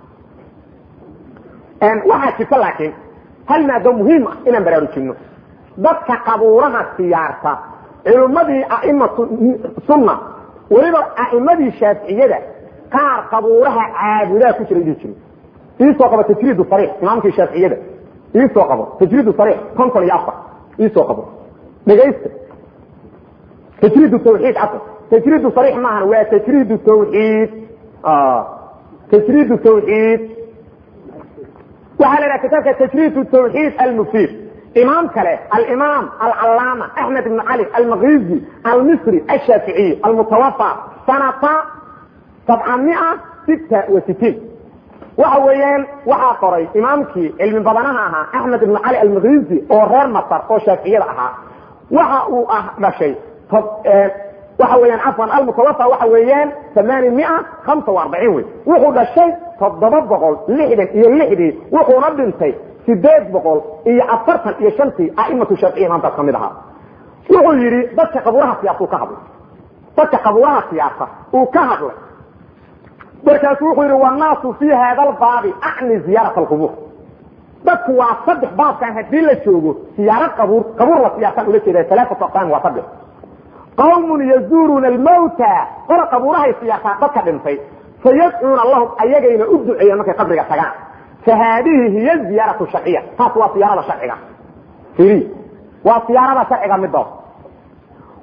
waxaa jirta laakiin hal maado muhiim ah inaan baraarujinno dadka qabuuraha siyaarta culummadii a'imatu sunna weliba a'imadii shaaficiyada qaar qabuuraha caabudaa ku jira dhihi jiri iisoo qabo tajriid sariix imaamkii shaaficiyada iisoo qabo tajriid sariix konton iyo afar iisoo qabo dhegaysta tajriid tawxiid casr tajriid sariix maahan waa tajriid tawxiid tajriid tawxiid waxaa la idhaha kitaabka tajriid tawxiid almufiid imaam kale alimaam alcalaama axmed ibn cali almakizi almisri ashaaficiy almutawafa sanata sabcamia sita wa sitiin waxa weeyaan waxaa qoray imaamkii cilmi badanaha ahaa axmed ibn cali almakizi oo reer masar oo shaaficiyada ahaa waxa uu ah dhashay waxa weeyaan cafwan almutawafa waxa weeyaan amaani mia hamsa wa arbaciin wey wuxuu dhashay toddoba boqol lixdan iyo lixdii wuxuuna dhintay sideed boqol iyo afartan iyo shantii aimatu shaaficiya imaamkaas ka mid ahaa wuxuu yidhi dadka qabuuraha siyaasa uu ka hadlay dadka qabuuraha siyaasa uu ka hadlay markaasu wuxuu yidhi wannaasu fii hada albaabi acni ziyaarat alqubuur dadku waa saddex baabkan haddii la joogo siyaaro qabuur qabuur la siyaasaan ula jeeda alaaatu aqsaam waa saddex qawmun yazuuruuna almawta qora qabuurahay siyaasaa dadka dhintay fayadcuuna lahum ayagayna u duceeyeen markay qabriga tagaan fa haadihi hiya ziyaaratu sharciya taas waa siyaarada sharciga iri waa siyaarada sharciga midood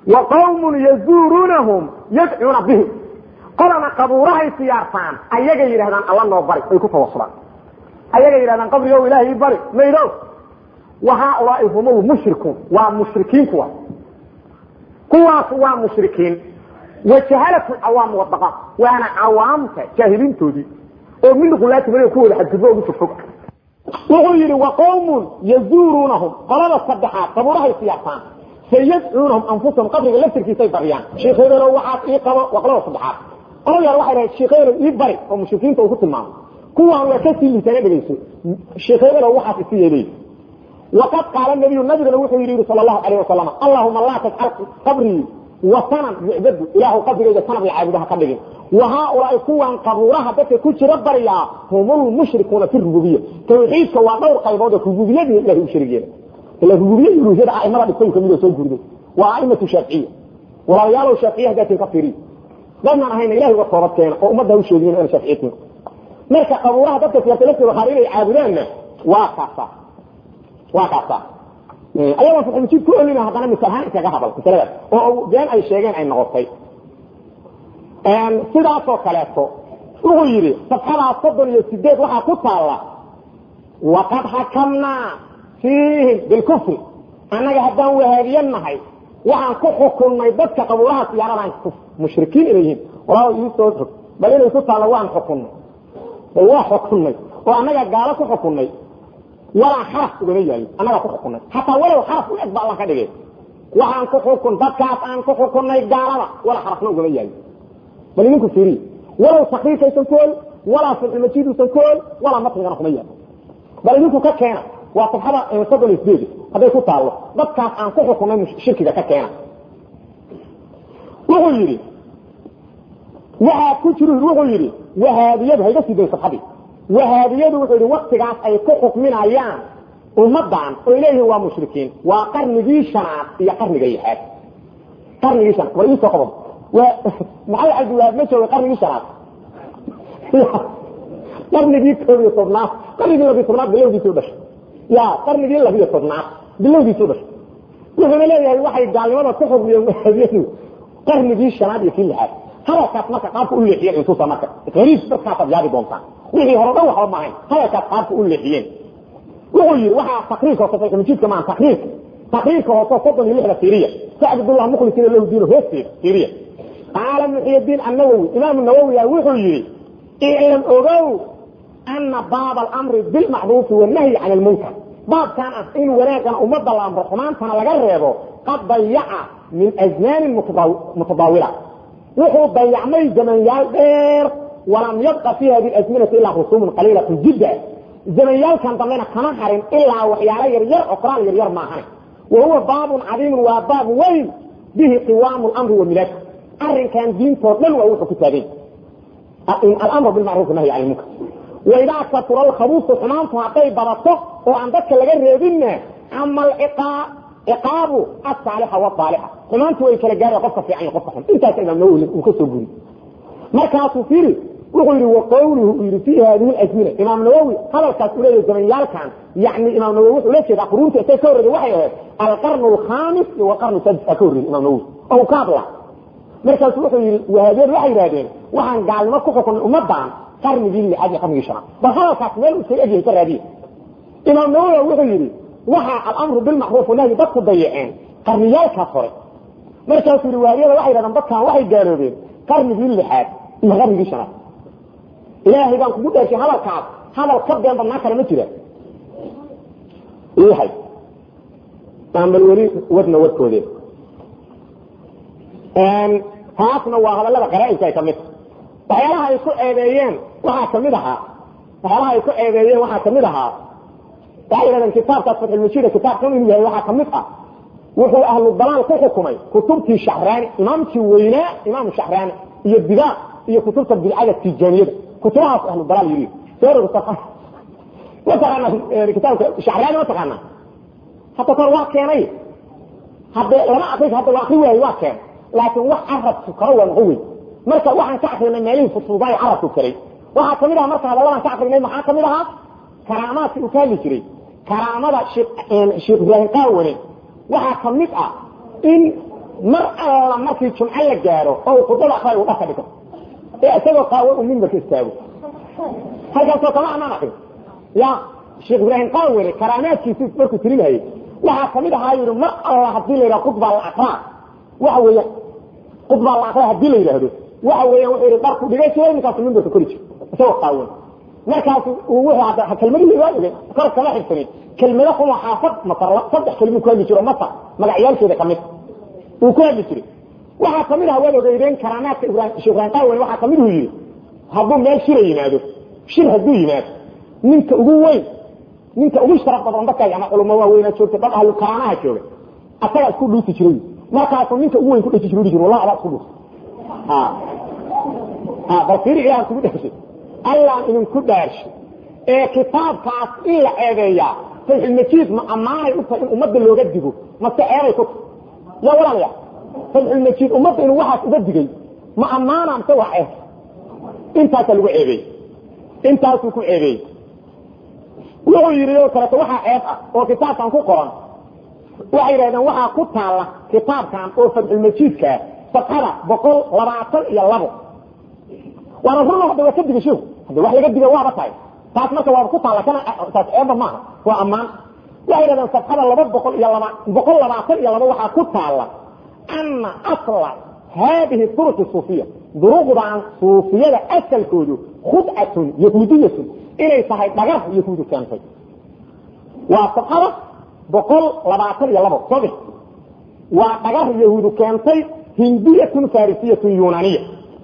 wa qawmun yazuurunahum yadcuuna bihim qolana qabuurahay siyaartaan ayagay yidhahdaan alla noo bari ay ku tawasulaan ayagay yidhahdaan qabrigo ilaahay bari maydo wa haaulaai hum lmushrikuun waa mushrikiin kuwa kuwaas waa mushrikiin wajahalatu cawaam wadaqaa waana cawaamta jaahiliintoodii oo min hulaati maliga kuwooda xadgudbo ugu fogfog wuxuu yidhi wa qawmun yazuurunahum qolada saddexaad qabuurahay siyaartaan sayadcuunahum anfusahum qabriga laftirkiisay bariyaan sheekheedano waxaas ii qabo waa qolada saddexaad qolada yar waxay dhahay sheekheedano ii bari oo mushrikiinta uu ku tilmaamo kuwaan waa kasii liitaana dhegayso sheekheedano waxaas isi yeelay waqad qaala nabiyu nabigana wuxuu yidhi sal allahu alayh wasalam allahuma laa tajcal qabrii wasanan yucbadu ilaahu qabrigayga sanab caabudaha ka dhigin wa haaulaai kuwan qabuuraha dadka ku jira baryaa hum lmushrikuuna fi rububiya tawxiidka waa dhowr qaybood oo rububiyadii ilahay u sharigeena ila rububiya iyo uluhiyada aimada dhigtay kamid oo soo gurday waa aimatu shaaficiya walaalayaalow shaaficiya hadaatin ka fiiriy dadnaan ahayna ilahay uga toobad keena oo ummadda ha u sheegin inaan shaaficiyatin marka qabuuraha dadka siyaasa laftooda qaar inay caabudaanna waa kaasa waa kaasa ayagoon fatxulmajiid ku olina haddana misal ahaan iskaga hadal masaladaas oo been ay sheegeen ay noqotay sidaasoo kaleeto wuxuu yidhi safxadaas soddon iyo sideed waxaa ku taalla waqad xakamnaa fiihim bilkufri annaga haddaan wahaabiye nahay waxaan ku xukunnay dadka qabuuraha siyaaradan mushrikiin inay yihiin walaal ii soo xog bal inay ku taalla waan xukunnay bal waa xukunnay oo annaga gaalo ku xukunnay walaa xaraf ugama yaalin annagaa ku xukunnay hataa walow xaraf u eg ba alla ka dhigay waxaan ku xukun dadkaas aan ku xukunnay gaalada walaa xarafna ugama yaalin bal idinku fiiriy walow sakiifaysan ku ol walaa sulxulmajiidusan ku ol walaa matnigana kuma yaalo bal idinku ka keena waa sabxada soddon iyo sideed hadday ku taallo dadkaas aan ku xukunnay shirkiga ka keena wuxuu yidhi waxaa ku jir wuxuu yidhi wahaabiyadu hayga sii dayn sabxadii wahaabiyadu wuxuu yidhi waktigaas ay ku xukminayaan ummadan oy leeyihiin waa mushrikiin waa qarnigii shanaad iyo qarniga lixaad qarnigii shanaad war iisoo qodob maxamed cabdiwahaab ma jooga qarnigii shanaad qarnigii koob iyo tobnaad qarnigii labiyo tobnaad bilowgiisii u dhashay ya qarnigii labiyo tobnaad bilowgiisii u dhashay wuxuuna leeyahay waxay gaalnimada ku xukmiyeen wahaabiyadu qarnigii shanaad iyo kii lixaad hadalkaas marka qaabka u leexiyeen intuusa marka qariib dadkaasaad yaabi doontaan wixii hore dhan waxba maahayn hadalkaas qaabka u leexiyeen wuxuu yidhi waxaa takriirka hoose saxiixulmajiidka maa takriirka takriirka hoose soddon iyo lixda fiiriya sacbdullah mukhlisiina lahu diino hoosteeda fiiriya qaala muxiydiin annawowi imaamu nawowiya wuxuu yidhi iclam ogow ana baaba alamri bilmacruufi wanahyi can almunkar baabkan ah in wanaagana ummadda la amro xumaantana laga reebo qad dayaca min asmaanin mutadaawila wuxuu dayacmay zamanyaal dheer walam yabqa fi hadi asminati ilaa rusuumun qaliilatun jidda zamanyaalkan dambena kama harin ilaa waxyaalo yaryar oo qoraal yaryar maahane wa huwa baabun cadiimun waa baab weyn bihi qiwaamu lamri wa milaad arrinkan diintoo dhan waa wuxuu ku taagay alamru bilmacruuf nahyi can lmunkar waidaa katura alkhabuusu xumaantu hadday badato oo aan dadka laga reebinna ama ciqaabu asaalixa waaalixa xumaantu way kala gaara qofka fiican iyo qofka xun intaas imaam nawowi uu ka soo guri markaasuu firi wuxuu yidhi waqawluhu uu yidhi fi hadihi azmina imaam nawowi hadalkaas uu leeyahay zamanyaalkan yani imaam nawowi wuxuu la jeedaa quruunta isay ka horreeday waxay ahayd alqarnu alkhamis iyo walqarnu sadis aa ka horreeyay imaam nawowi oo ka hadla markaasu wuxuu yidhi wahaabiyadu waxay yidhahdeen waxaan gaalnimo ku xukunay ummadan qarnigii lixaad iyo qarnigii shanaad bal hadalkaas meel uu egyahay ka raadiye imaam nawowi wuxuu yidhi waxa alamru bilmacruuf wanahyi dadku dayaceen qarniyaalkaas hore markaasuu yidhi wahaabiyada waxay yidhahdeen dadkan waxay gaaloobeen qarnigii lixaad iyo qarnigii shanaad ilaahay baan kugu dheershay hadalkaas hadal ka been badnaa kale ma jira yahay aan bal weli wadna wadkoode taasna waa hadallada qaraainka ay ka mid waxyaalaha ay ku eedeeyeen waxaa kamid ahaa waxyaalaha ay ku eedeeyeen waxaa kamid ahaa waxay yidhahdeen kitaabkaas fatxulmajiida kitaabkan inuu yahay waxaa kamid ah wuxuu ahlu dalaal ku xukumay kutubtii shacraani imaamkii weynaa imaamu shacraani iyo bidaa iyo kutubta bidcada tijaaniyada kutubahaas ahlu dalaal yiri mataqaana kitaabka shacraani ma taqaana hadda kor waa keenay hadde lama akris hadda waa akri waayo waa keen laakiin wax carabku karo waa noqon wey marka waxaan ka akrinay meelihii futuudaayo carabku karay waxaa kamid aha marka hadalladan ka akrinay maxaa kamid ahaa karaamaadkii uu ka hadli jiray karaamada sheekh ibraahim qaawane waxaa kamid ah in mar alla markii jumco la gaaro oo khudbada akray uu dhaka dhigo ee isagoo qaawan uu mimbarka istaago halkaasoo kama anaan akrin ya sheekh ibraahim qaawere karaamaadkiisi markuu tirinayay waxaa kamid ahaa yidhi mar alla hadii la yidhaha khudbaa la akraa waxa weeya khudbaa la akraa hadii la yidhaahdo waxa weeyaan wuxuu yidhi dharku dhigay jiray ninkaasu mimbarka kori jiro isagoo qaawan markaas uu wuxuu hadda kelmadihii waa ogay kor kama xigsanin kelmado kuma xaafad masar saddex kelmuu ku hadli jiro masar magacyaalkeeda kamid uu ku hadli jiray waxaa kamid ah waad ogeydeen karaamaadka ibrahim sheekh ibrahim qaawere waxaa kamid uu yidhi hadduu meel shira yimaado shir hadduu yimaado ninka ugu weyn ninka ugu sharaf badan dadka ama culamo waaweynaa joogta dad ahlu karaamaha jooga asagaa isku dhuusi jiray markaasuu ninka ugu weyn ku dheji jiru jir wallahi adaa isku dhuusi bal fiiri ilaah kugu dhashay allaan idinku dhaarshay ee kitaabkaas in la eedeeyaa fatxulmajiid ma ammaanay u tahay in ummadda looga digo mase eeday ku tahay ya walaalaya fatxulmajiid ummadda inuu waxaas uga digay ma ammaana mase waa eed intaasaa lagu ceebeeyey intaasuu ku ceebeeyey wuxuu yidhi oo kaleeto waxaa ceeb ah oo kitaabkan ku qoran waxay yidhahdeen waxaa ku taalla kitaabkan oo fatxulmajiidkaa safxada boqol labaatan iyo labo waana runa hadda waa ka diga sheeku hadda wax laga diga waaba tahay taas marka waaba ku taalla kana taas ceeba maaha waa ammaan waxay yidhahdeen safxada laba boqol iyo laba boqol labaatan iyo laba waxaa ku taalla ana asla haadihi duruqi suufiya duruqdan suufiyada asalkoodu khudcatun yahuudiyatun inay tahay dhagar yahuudu keentay waa safxada boqol labaatan iyo labo sodex waa dhagar yahuudu keentay hindiyatun farisiyatun yunaniya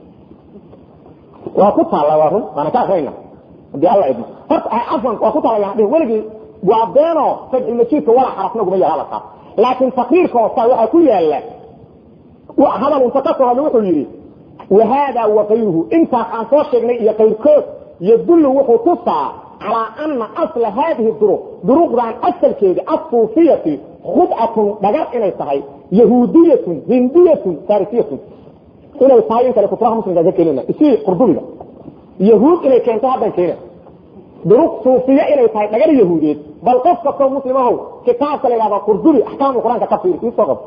waa ku taalla waa run waana ka akrayna hadii alla idmo horta afwan waa ku taalla yaan dhihin weligii waa beeno fadxi majiidka walaa xarafna uguma yaala taas laakiin taqriirka hoosta waxaa ku yaala hadal unta ka soo hadla wuxuu yidhi wahada wakayruhu intaas aan soo sheegnay iyo kayrkood yadullu wuxuu tusaa calaa ana asla haadihi duruq duruqdan asalkeeda asuufiyati khudcatun dhagar inay tahay yahuudiyatun hindiyatun farisiyatun inay tahay in kale kuturaha muslimka ka keenina isii qurdubiga yahuud inay keento haddan keena duruq suufiya inay tahay dhagar yahuudeed bal qof kastoo muslimahow kitaabka la yidhahda qurdubi axkaamu qur-aanka ka fiiri isoo qab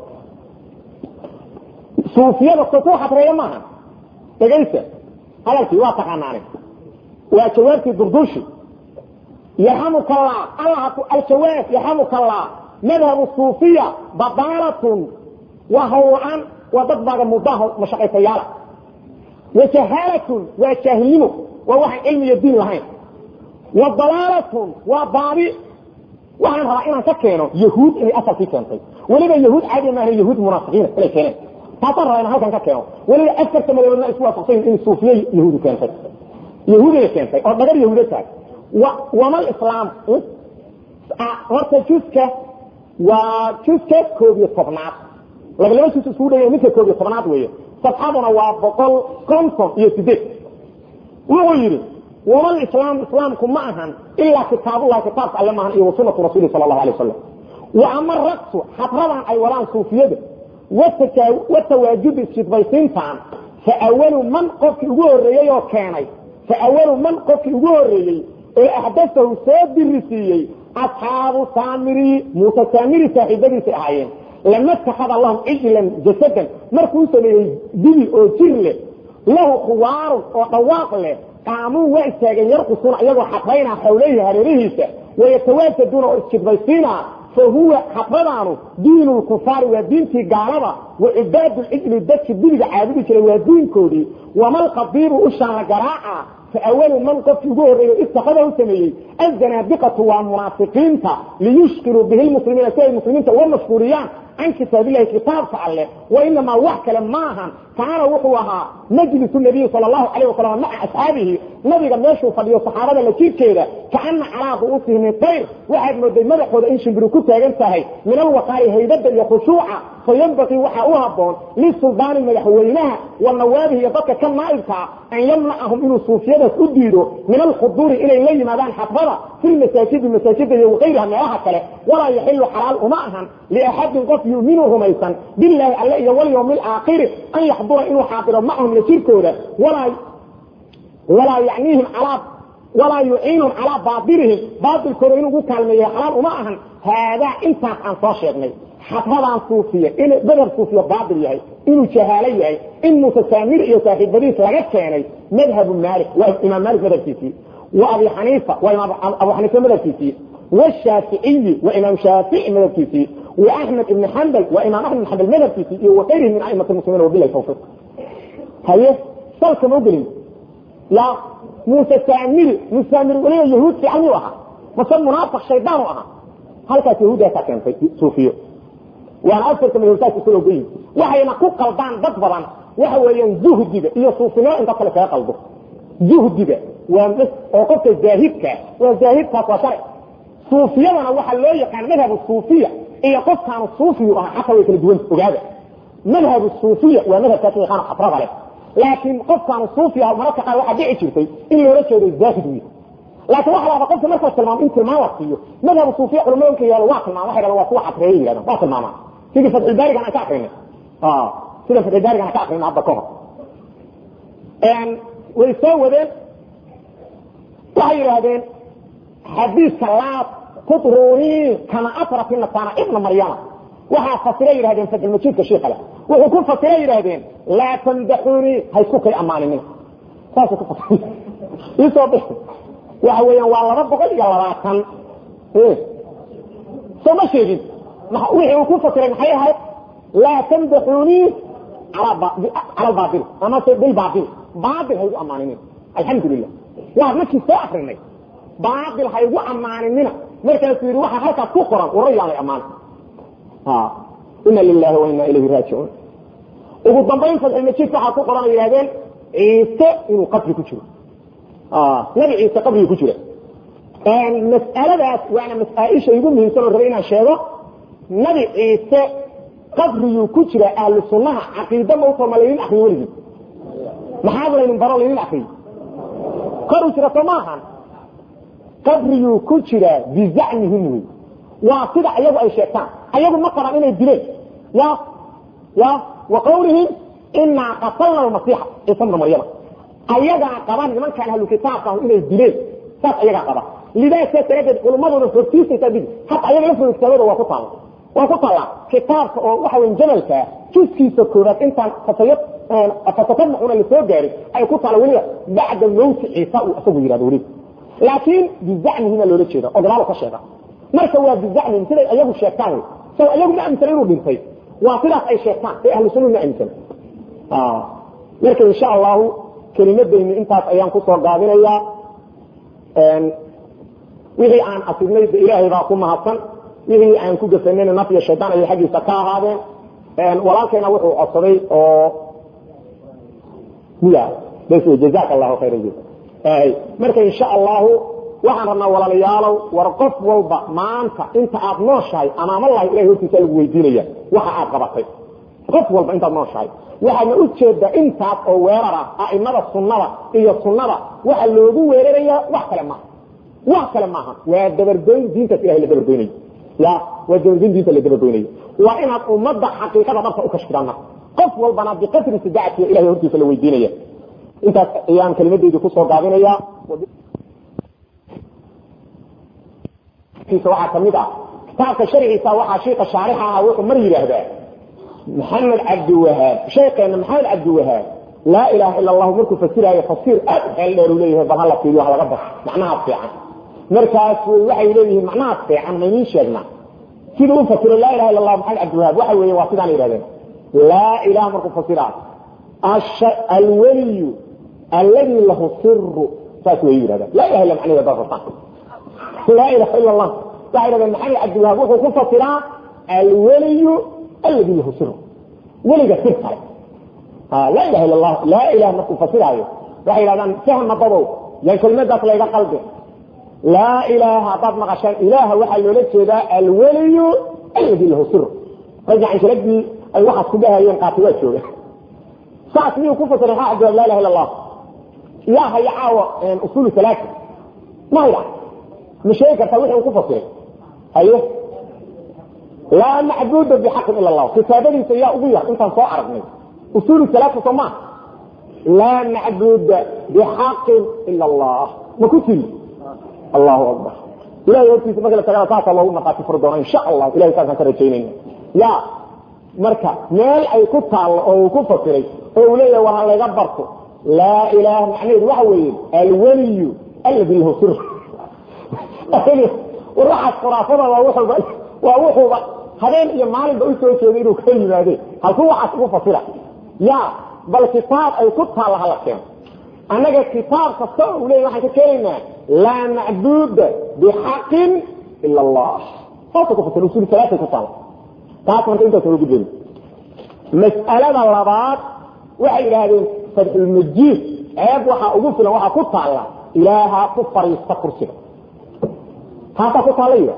suufiyada soo ku xadreeya maaha dhegaysa hadalkii waa taqaanaane waa jawaabtii durdushi yarxamuka allah allah aljawaab yarxamuka allah madhabu suufiya badaalatun waa hawla-aan waa dad baaga mudaaho mashaqaysayaala wa jahaalatun waa jaahilnimo waa waxaan cilmi iyo diin lahayn wa dalaalatun waa baabi waxaan rabaa inaan ka keeno yahuud inay asalkii keentay weliba yahuud caadi maaha yahuud munaafiqiina inay keeneen taasaan rabaa inaan halkan ka keeno weliba afarta madoobaadna isku waafaqsan in suufiye yahuudu keentay yahuudiga keentay oo dhagar yahuuda tahay wamal islaam horta juska waa juska koob iyo tobnaad laba laba jus iskugu dhaya midka koob iyo tobnaad weeye safxaduna waa boqol konton iyo sideed wuxuu yidhi wamal islaam islaamku ma ahan ilaa kitaabullahi kitaabka alle maahan iyo wasunatu rasuuli sala allahu alay wasalam wa ama raksu xadradan ay wadaan suufiyada watawaajudu isjidbaysiintan fa awalu man qofkii ugu horreeyey oo keenay fa awalu man qofkii ugu horreeyey oo axdasahu soo dirisiiyey asxaabu saamiri muuse saamiri saaxiibadiisay ahaayeen lama takada lahum cijlan jasadan markuu sameeyey dibi oo jir leh lahu khuwaarun oo dhawaaq leh qaamuu waa istaageen yarqusuuna iyagoo xadrayna xawlayhi hareerihiisa wayatawaasaduuna oo isjidbaysiina fahuwa xadradaanu diin lkufaari waa diintii gaalada wa cibaadu cijli dadki dibiga caabudi jiray waa diinkoodii wamalqadiibu ushaan la garaaca فأول من قف يقول اتخذه سميي الزنادقة والمنافقين ليشكروا به المسلمين سوى المسلمين والمشكوريان عن كتاب الله كتاب فعله وإنما وحك لماها كان وحوها مجلس النبي صلى الله عليه وسلم مع أصحابه نبي قد يشوف فليو صحابة لكي كده كأن على رؤوسهم الطير واحد مدى مدح وده إنش بروكوتا ينتهي من الوقائي هيبدا يخشوعا فينبغي وحاوها بون للسلطان المدحوينها والنوابه يبقى كم نائبك أن يمنعهم إنه صوفيا كديروا من الخضور إلى إليه مدان حفظة في المساجد المساجد وغيرها من كله ولا يحل حلال أماها لأحد قف يؤمنه ميسا بالله عليه واليوم الآخر أن يحضر إنه حاضر معهم لشركه ولا ولا يعنيهم على ولا يعينهم على باطلهم باطل كورين ugu kaalmeeyo xalaal uma ahan hada intaas aan soo sheegnay xadradan suufiya inuu madhab suufiya baatil yahay inuu jahaalo yahay in mutasaamir iyo saaxiibadiis laga keenay madhabu maalik waa imaam maalik madhabkiisii wa abi xaniifa waa imaam abu xaniifa madhabkiisii والشافعي وإمام شافعي مذهبكيسي وأحمد بن حنبل وإمام أحمد بن حنبل مذهبكيسي وغيره من أئمة المسلمين وبالله التوفيق هي صلك مقلم لا موسى سامر مسامر وليه يهود في عني وها مثلا منافق شيطان وها هل كانت يهودية كان في صوفية وانا أكثر من يهودات يقولوا بي وحي نقول قلبان ضبضا وهو ينزوه الدبا إيا صوفنا إن قتل فيها قلبه زوه الدبا ومس وقفت الزاهدك والزاهدك وشرع صوفيتنا waxa loo yaqaan madhab suufiya iyo qofkan suufi ah xataa way kala duwan ogaada madhab suufiya waa madhab ka yaqaan afraad leh laakiin qofkan suufi ah marka qaar waxa dhici jirtay in loo jeedo zaahid wiil laakiin waxa la qofka marka tilmaam in tilmaam waqtiyo madhab suufiya culimada yaalo waa tilmaam waxa la waa kuwa xatreeyay yiraahdo waa tilmaama sidii fadl baariga aan ka aqrinay ah sida fadl baariga aan ka aqrinay hadda kahor een way soo wadeen waxay yiraahdeen حديث لا تطروني كما أطرت النصارى ابن مريم وها فسره يرهدين فتح المجيد كشيخ له وحكون فسره يرهدين لا تمدحوني هيسكوك أماني منه ساسو كفسره يصبح وحويا والله ربك قال يلا راكن ايه سوما شيء وحي وكون فسره حي هاي لا تمدحوني على با... على الباطل اما بالباطل باطل هيو أماني منه الحمد لله لا مكي ساحرني baail ha igu ammaaninina markaasuu yidhi waxa halkaas ku qoran warayaalay ammaan ina lilahi wa ina ilayhi raajicuun ugu dambayn fadxilmajiidka waxaa ku qoran ay yidhahdeen ciise inuu qabri ku jiro nabi ciise qabrigi ku jira mas'aladaas waana masaaisha igu muhiimsan oo rabay inaan sheego nabi ciise qabriguu ku jira ahlu sunnaha caqiida mautoo ma laynin akriyo weligii maxaad laynin baro laynin akriyo koru jira soo maahan qabriguu ku jiraa bizacmihim wey waa sida ayagu ay sheegtaan ayagu ma qabaan inay dileen ya ya wa qawlihim inaa qatalna almasiixa ciisa bna maryama ayagaa qabaan nimankaan ahlu kitaabka inay dileen saas ayagaa qaba lidaa saas daraaddeed culummadooda hortiisaysaa bidi hata ayaga la foogtaagooda waa ku taalla waa ku taallaa kitaabka oo waxa weyn jamalka juskiisa koobaad intaan fatayad fatatabucuna lasoo gaarin ay ku taalla weliba bacda mawti ciisa uu isagu yidhahdo weliba laakiin bizacmihima loola jeeda oo gadaal ka sheega marka waa bizacmihim siday ayagu sheegtaan wey so ayagu ma aaminsan inuu dhintay waa sidaas ay sheegtaan ee ahlu sunna ma aaminsan marka insha allahu kelimadayni intaas ayaan kusoo gaabinayaa wixii aan asibnay de ilaahay baa ku mahadsan wixii aan ku gafanayna naf iyo shaydaan ayay xaggiisa ka ahaadeen walaalkayna wuxuu codsaday oo miya bas jazaak allahu khayra jazaa marka insha allahu waxaan rabnaa walaalayaalow war qof walba maanta inta aad nooshahay amaamalahi ilahay hortiisa lagu weydiinaya waxa aad qabatay qof walba intaad nooshahay waxaadna u jeedaa intaas oo weerar ah a'imada sunnada iyo sunnada waxa loogu weerarayaa wax kale maaha wax kale maaha waa dabargoyn diintaas ilahay la dabargoynayo ya waa dabargoyn diinta la dabargoynayo waa inaad ummadda xaqiiqada dhabta u kashfidaan marka qof walbana biqadri sidaacatiga ilahay hortiisa la weydiinaya intaas ayaan kelimadeydi kusoo gaabinaya waxaa kamid ah kitaabka sharciisa waxaa shiika shaarixa ah wuxuu mar yidhaahdaa maxamed cabdiwahaab sheekeena maxamed cabdiwahaab laa ilaha ila allahu markuu fasiraayo fasiir aad xeel dheer u leeyahay bal hala fiiriyo wax laga bar macnahaas fiican markaas waxay leeyihiin macnahaas fiican maynin sheegnaa siduu u fasiro laa ilaha illa allah maxamed cabdiwahaab waxa weeye waa sidaan yidhahdeen laa ilaha markuu fasiraayo alweliyu alladii lahu siru saas way yidhahdaan laa ilaha illa macnaheeda baa fasaan laa ilaha illa allah waxay yidhahdeen maxamed cabdiwahaab wuxuu ku fasiraa alweliyu alladii lahu siru weliga sir kale laa ilaha illa allah laa ilaha markuu fasiraayo waxay yidhahdaan fahma dadow yan kelimadaas layga qalbi laa ilaaha haddaad maqashaan ilaaha waxaa loola jeedaa alweliyu alladii lahu siru ragga canjaladii ay waxaas ku dhahayeen qaati waa jooga saas miyuu ku fasiray maxaa cabdiwahaab laa ilaha illa allah yaa haya caawa usuulu alaaa ma haya ma sheegi kartaa wixii uu ku fasiray haye laa macbuda bixaqin ila allah kitaabadiisa yaa ugu yar intaan soo aragnay usuulu alaaa soo maa laa macbuda bixaqin ila allah ma ku tiri allahu akbar ilahay hortiisa marka la tagana saasaa loogu markaati furi doona insha allah ilahay saasaan ka rajaynayna ya marka meel ay ku taallo oo uu ku fasiray oo uu leeyahay war ha layga barto laa ilaaha macnaheedu waxa weeye alweliyu alladii lahu sir war waxaas khuraafada waa wuxuuba waa wuxuuba habeen iyo maalinba u soo jeeday inuu ka yimaade halkuu waxaas ugu fasira ya bal kitaab ay ku taalla hala keeno annaga kitaab kasta oo uu leeyahy waxaan ka keenaynaa laa macbuuda bixaqin ila allah saasa ku fasir usul salaatay ku taalla taas marka intaas ugu gudbin mas'alada labaad waxay yidhaahdeen fadxulmajiid ceeb waxaa ugu filan waxaa ku taalla ilaahaa ku fariista kursiga taasaa ku taalla yidha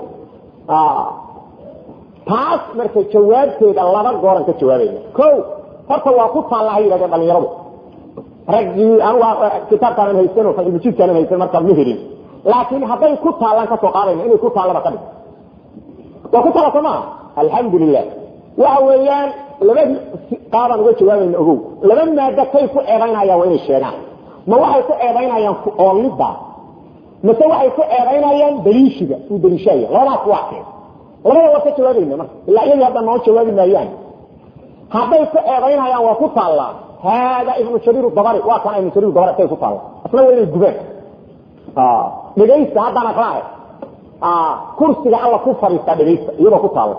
taas marka jawaabteeda laba gooran ka jawaabayna ko horta waa ku taalla ha yidhahdeen dhalinyaradu raggii anuga kitaabkaanan haysan oo fadxulmajiidkaanan haysan markaa ma helin laakiin hadday ku taallaan kasoo qaadayna inay ku taallaba ka dhig waa ku taalla soo maaha alxamdu lilah waxa weeyaan laba qaabaan uga jawaabayna ogow laba maado kay ku eedaynayaan waa inay sheegaan ma waxay ku eedaynayaan oolida mase waxay ku eedaynayaan daliishiga uu daliishaya labadaas waa keen labada waa ka jawaabayna marka ilaa iyagii hadda noo jawaabi maayaan hadday ku eedaynayaan waa ku taallaa haada ibnu jariir dabari waa kan ibnu jariir dabari say ku taalla asna waa inay gubeen dhegaysta haddaan aqraahe kursiga alla ku fadhiistaa dhegaysta iyadoo ku taalla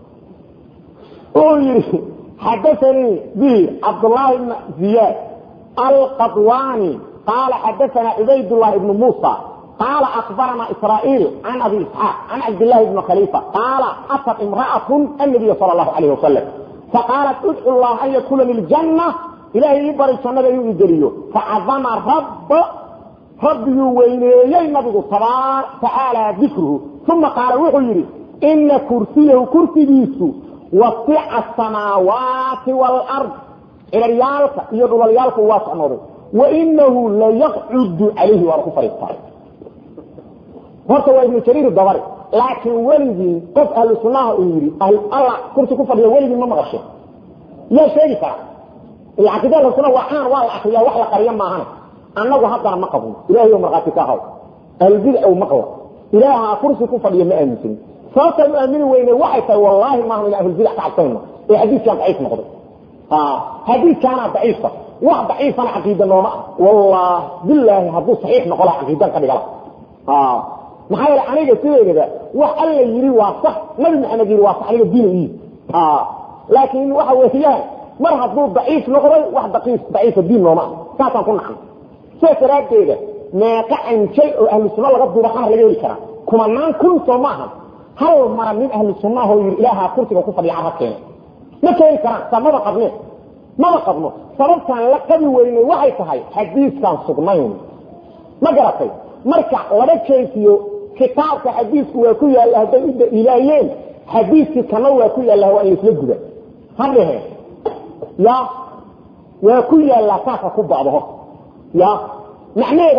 yii xadaanii bi cabdلlahi bn ziyاad alqadwani qaala xadaana cubaydالlah ibn musa qaala akbarana israaيil can abi isxaaq can cabdالlahi bn khalifa qaala atat imra'aة الnabiy salى الlahu عalيه wasalam faqaalat udcu llah an yadkula ljannة ilahay ii bari jannada inuu igeliyo facadama rab rabbiguu weyneeyey nabigu tacaalى dikruhu uma qaala wuxuu yidhi ina kursiyahu kursigiisu wasica asamaawaati waalard ciraryaalka iyo dhulalyaalka waa socnooday wainahu layaqcudu calayhi waana ku fariistaa horta waa ibnu jariir dabari laakiin weligii qof ahlu sunnaha uu yidhi alla kursi ku fadhiya weligii ma maqashe yaa sheegi kara ila caqiida ahlu sunna waa caan waa la akriyaa wax la qariya maahana annagu haddana ma qabno ilahay o markhaati ka haw ahlulbidc maqla ilaaha kursi ku fadhiya ma aaminsanin sababtaan u aamini weyne waxay tahay wallaahi maaha ina ahlulbidac ka cabsanayno ee xadiiskaan daciif noqday xadiiskaanaa daciifa wax daciifana caqiida nooma ah wallah bilaahi hadduu saxiix noqo laha caqiidan ka dhigala maxaa yeele aniga sideedaba wax alla yidhi waa sax nabi maxamed yidhi waa sax aniga diin iyi laakiin waxa weeyaan mar hadduu daciif noqday wax daciifa diin nooma ah saasaan ku nacnay sidaas daraaddeeda meeqa anjay oo ahlu sunna laga duuba qaar laga heli karaa kumanaan kun soo maaha hal mara nin ahlu sunnaho yii ilaaha kursiga ku fadhiya ha keena ma keeni karaan sa maba qabne maba qabno sababtaan la qabi weynay waxay tahay xadiiskaan sugnayn ma garatay marka laba jeesiyo kitaabka xadiisku waa ku yaalla hadday u daliilaayeen xadiiskii kana waa ku yaalla waa in laisla guda ha dhehe ya waa ku yaallaa saasa ku bacdo hor ya macnaheeda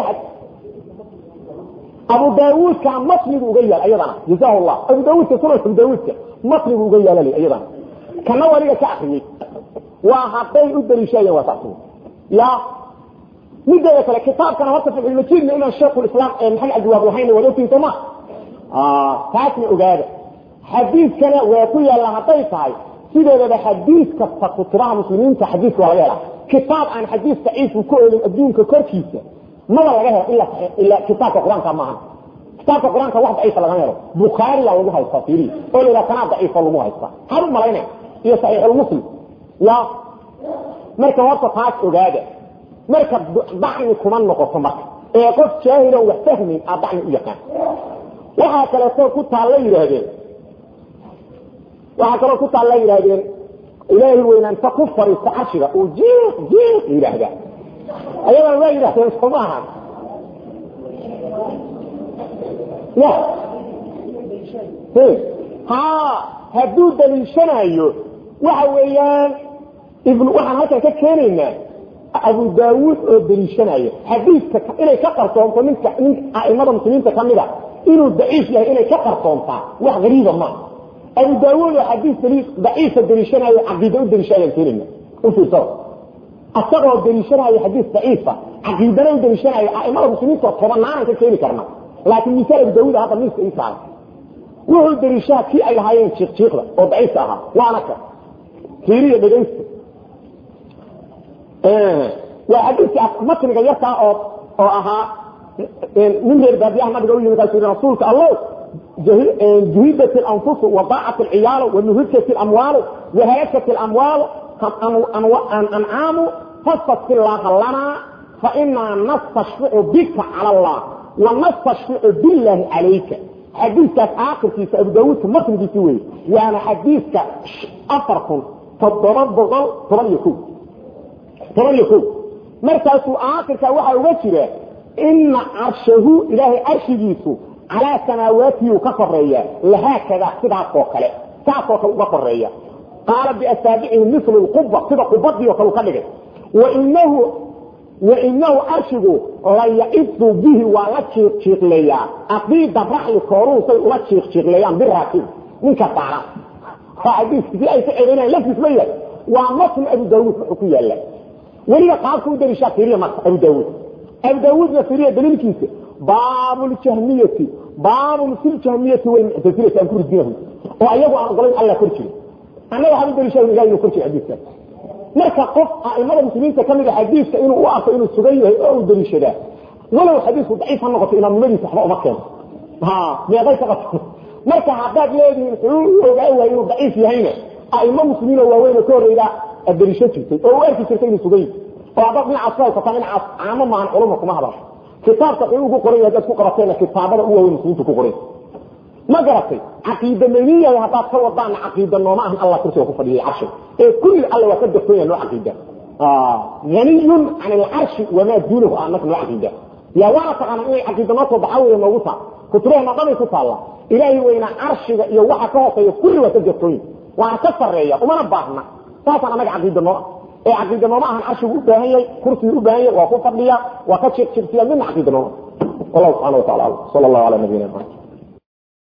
abu daawuudka matnigu uga yaal ayadana jazahu llah abu daawuudka sunan abu daawuudka matnigu uga yaalal ayadana kana waliga ka akriyey waa hadday u daliishayeen waa saas ya mideeda kale kitaabkana horta fatxulmajiidna inaan sheekhulislaam ee maxamed cabdiwaab lahayn waad ogtiin soo ma taasna ogaada xadiiskana waa ku yaalla hadday tahay sideedaba xadiis kasta kutubaha muslimiinta xadiiska waa laga helaa kitaab aan xadiis daciifu ku olin adduunka korkiisa maba laga helo ila ila kitaabka qur-aanka maaha kitaabka qur-aanka wax daciifa lagama helo bukhaariya lagu haysta fiiri oo la yidhaha kanaa daciifo lagu haysta maxaad u malaynaya iyo saxiixulmuslim ya marka horta taas ogaada marka dacni kuma noqoto marka ee qof jaahilan wax fahmayn aa dacni u yaqaan waxaa kaleeto ku taalla yidhaahdeen waxaa kaloo ku taalla yidhaahdeen ilaahay weynaanta ku fariista carshiga uu jiiq jiiq yidhaahdaa ayadana waa yidhahdeen soo maaha ya ha hadduu daliishanayo waxa weeyaan ibn waxaan halkan ka keenaynaa abu daawuud oo daliishanaya xadiiska inay ka qarsoonto ninka nin aimada muslimiinta kamida inuu daciif yahay inay ka qarsoontaa wax gariiba ma abu daawuud oo xadiis daciifa daliishanayo caqiida u daliishanayaan keenayna u fiirsada asagoo daliishanayo xadiis daciifa caqiidana u daliishanayo aimada muslimiinta tobanaanan ka keeni karna laakiin misaal abu daawuud hadda miiska ii saaran wuxuu dariishaa kii ay lahaayeen jiiqjiiqda oo daciifka ahaa waana ka fiiriya dhegaysta waa xadiiska matniga yarkaa oo oo ahaa nin reer baadiyaha nabiga u yimid kaasuu rasuulka allow juhidat اlanfusu wadaacat اlciyaalu wanuhikat اlamwaalu wahalakat اlamwaalu ancaamu fastasqilaaha lanaa fainaa nastashficu bika cala allah wanastashficu billahi calayka xadiiskaas aakhirkiisa abu daawuudka matnigiisi wey waana xadiiska afar kun toddoba boqol toban iyo ko toban iyo ko markaasuu aakhirka waxaa uga jira ina carshahu ilaahay carshigiisu calaa samaawaatihi ka koreeya lahaakada sidaasoo kale saasoo kale uga koreeya qaala biasaabicihi milu lquba sida qubadii oo kale u ka dhigay wainahu wainahu carshigu la yaidu bihi waa la jiiqjiiqleeyaa aqiida raxli kooruhu say ula jiiqjiiqleeyaan biraakib ninka saaran xadiiskii ay ku celinayaan laftiis ma yahay waa matn abu daawuud wuxuu ku yaala weliba qaabka u dariishaa fiiriya marka abu daawuud abu daawuudna fiiriya daliilkiisa baabu ljahmiyati baabun fi ljahmiyati walmuctasilati aan ku ridinahu oo ayagu aan ogolayn alla kor jiri annaga waxaan u dariishaa ilahi inuu kor jiri xadiiskaas marka qof aimada muslimiinta ka mid a xadiiska inuu u arko inuu sugan yahay oo uu daliishadaa walow xadiisku daciif ha noqoto imaamnimadiisa waxba uma keeno meeqay ka qabto marka haddaad leedihiin xuu ogaa waay inuu daciif yahayna aimo muslimiin oo waaweyn oo ka horreyda aad daliisho jirtay oo u arki jirtay inuu sugan yahay oo haddaad dhinacaas ku haysataa dhinacaas caamo maahan culuma kuma hadasho kitaabka xuu ku qoran yahay haddaad ku qabateena kitaabada u waaweyn muslimiinta ku qoran ma garatay caqiida mayniya haddaad ka wadaana caqiida nooma ahan allah kursiga ku fadhiyay carshiga ee kulli alla waa ka dartoon yahay noo caqiida ganiyun can alcarshi wamaa duunahu aanaka noo caqiida yaa waana taqaana inay caqiida noo soo baxa weeye noogu taa kutubaheena dhanay ku taalla ilaahay weyna carshiga iyo waxa ka hooseeya kulli waa ka dartoon yahay waana ka sarreeya umana baahna saasaan annaga caqiida noo ee caqiida nooma ahan carshigu u baahan yahay kursigu u baahan yahay waa ku fadhiya waa ka jirsiya midna caqiida nooma والله سبحانه وتعالى صلى الله على نبينا محمد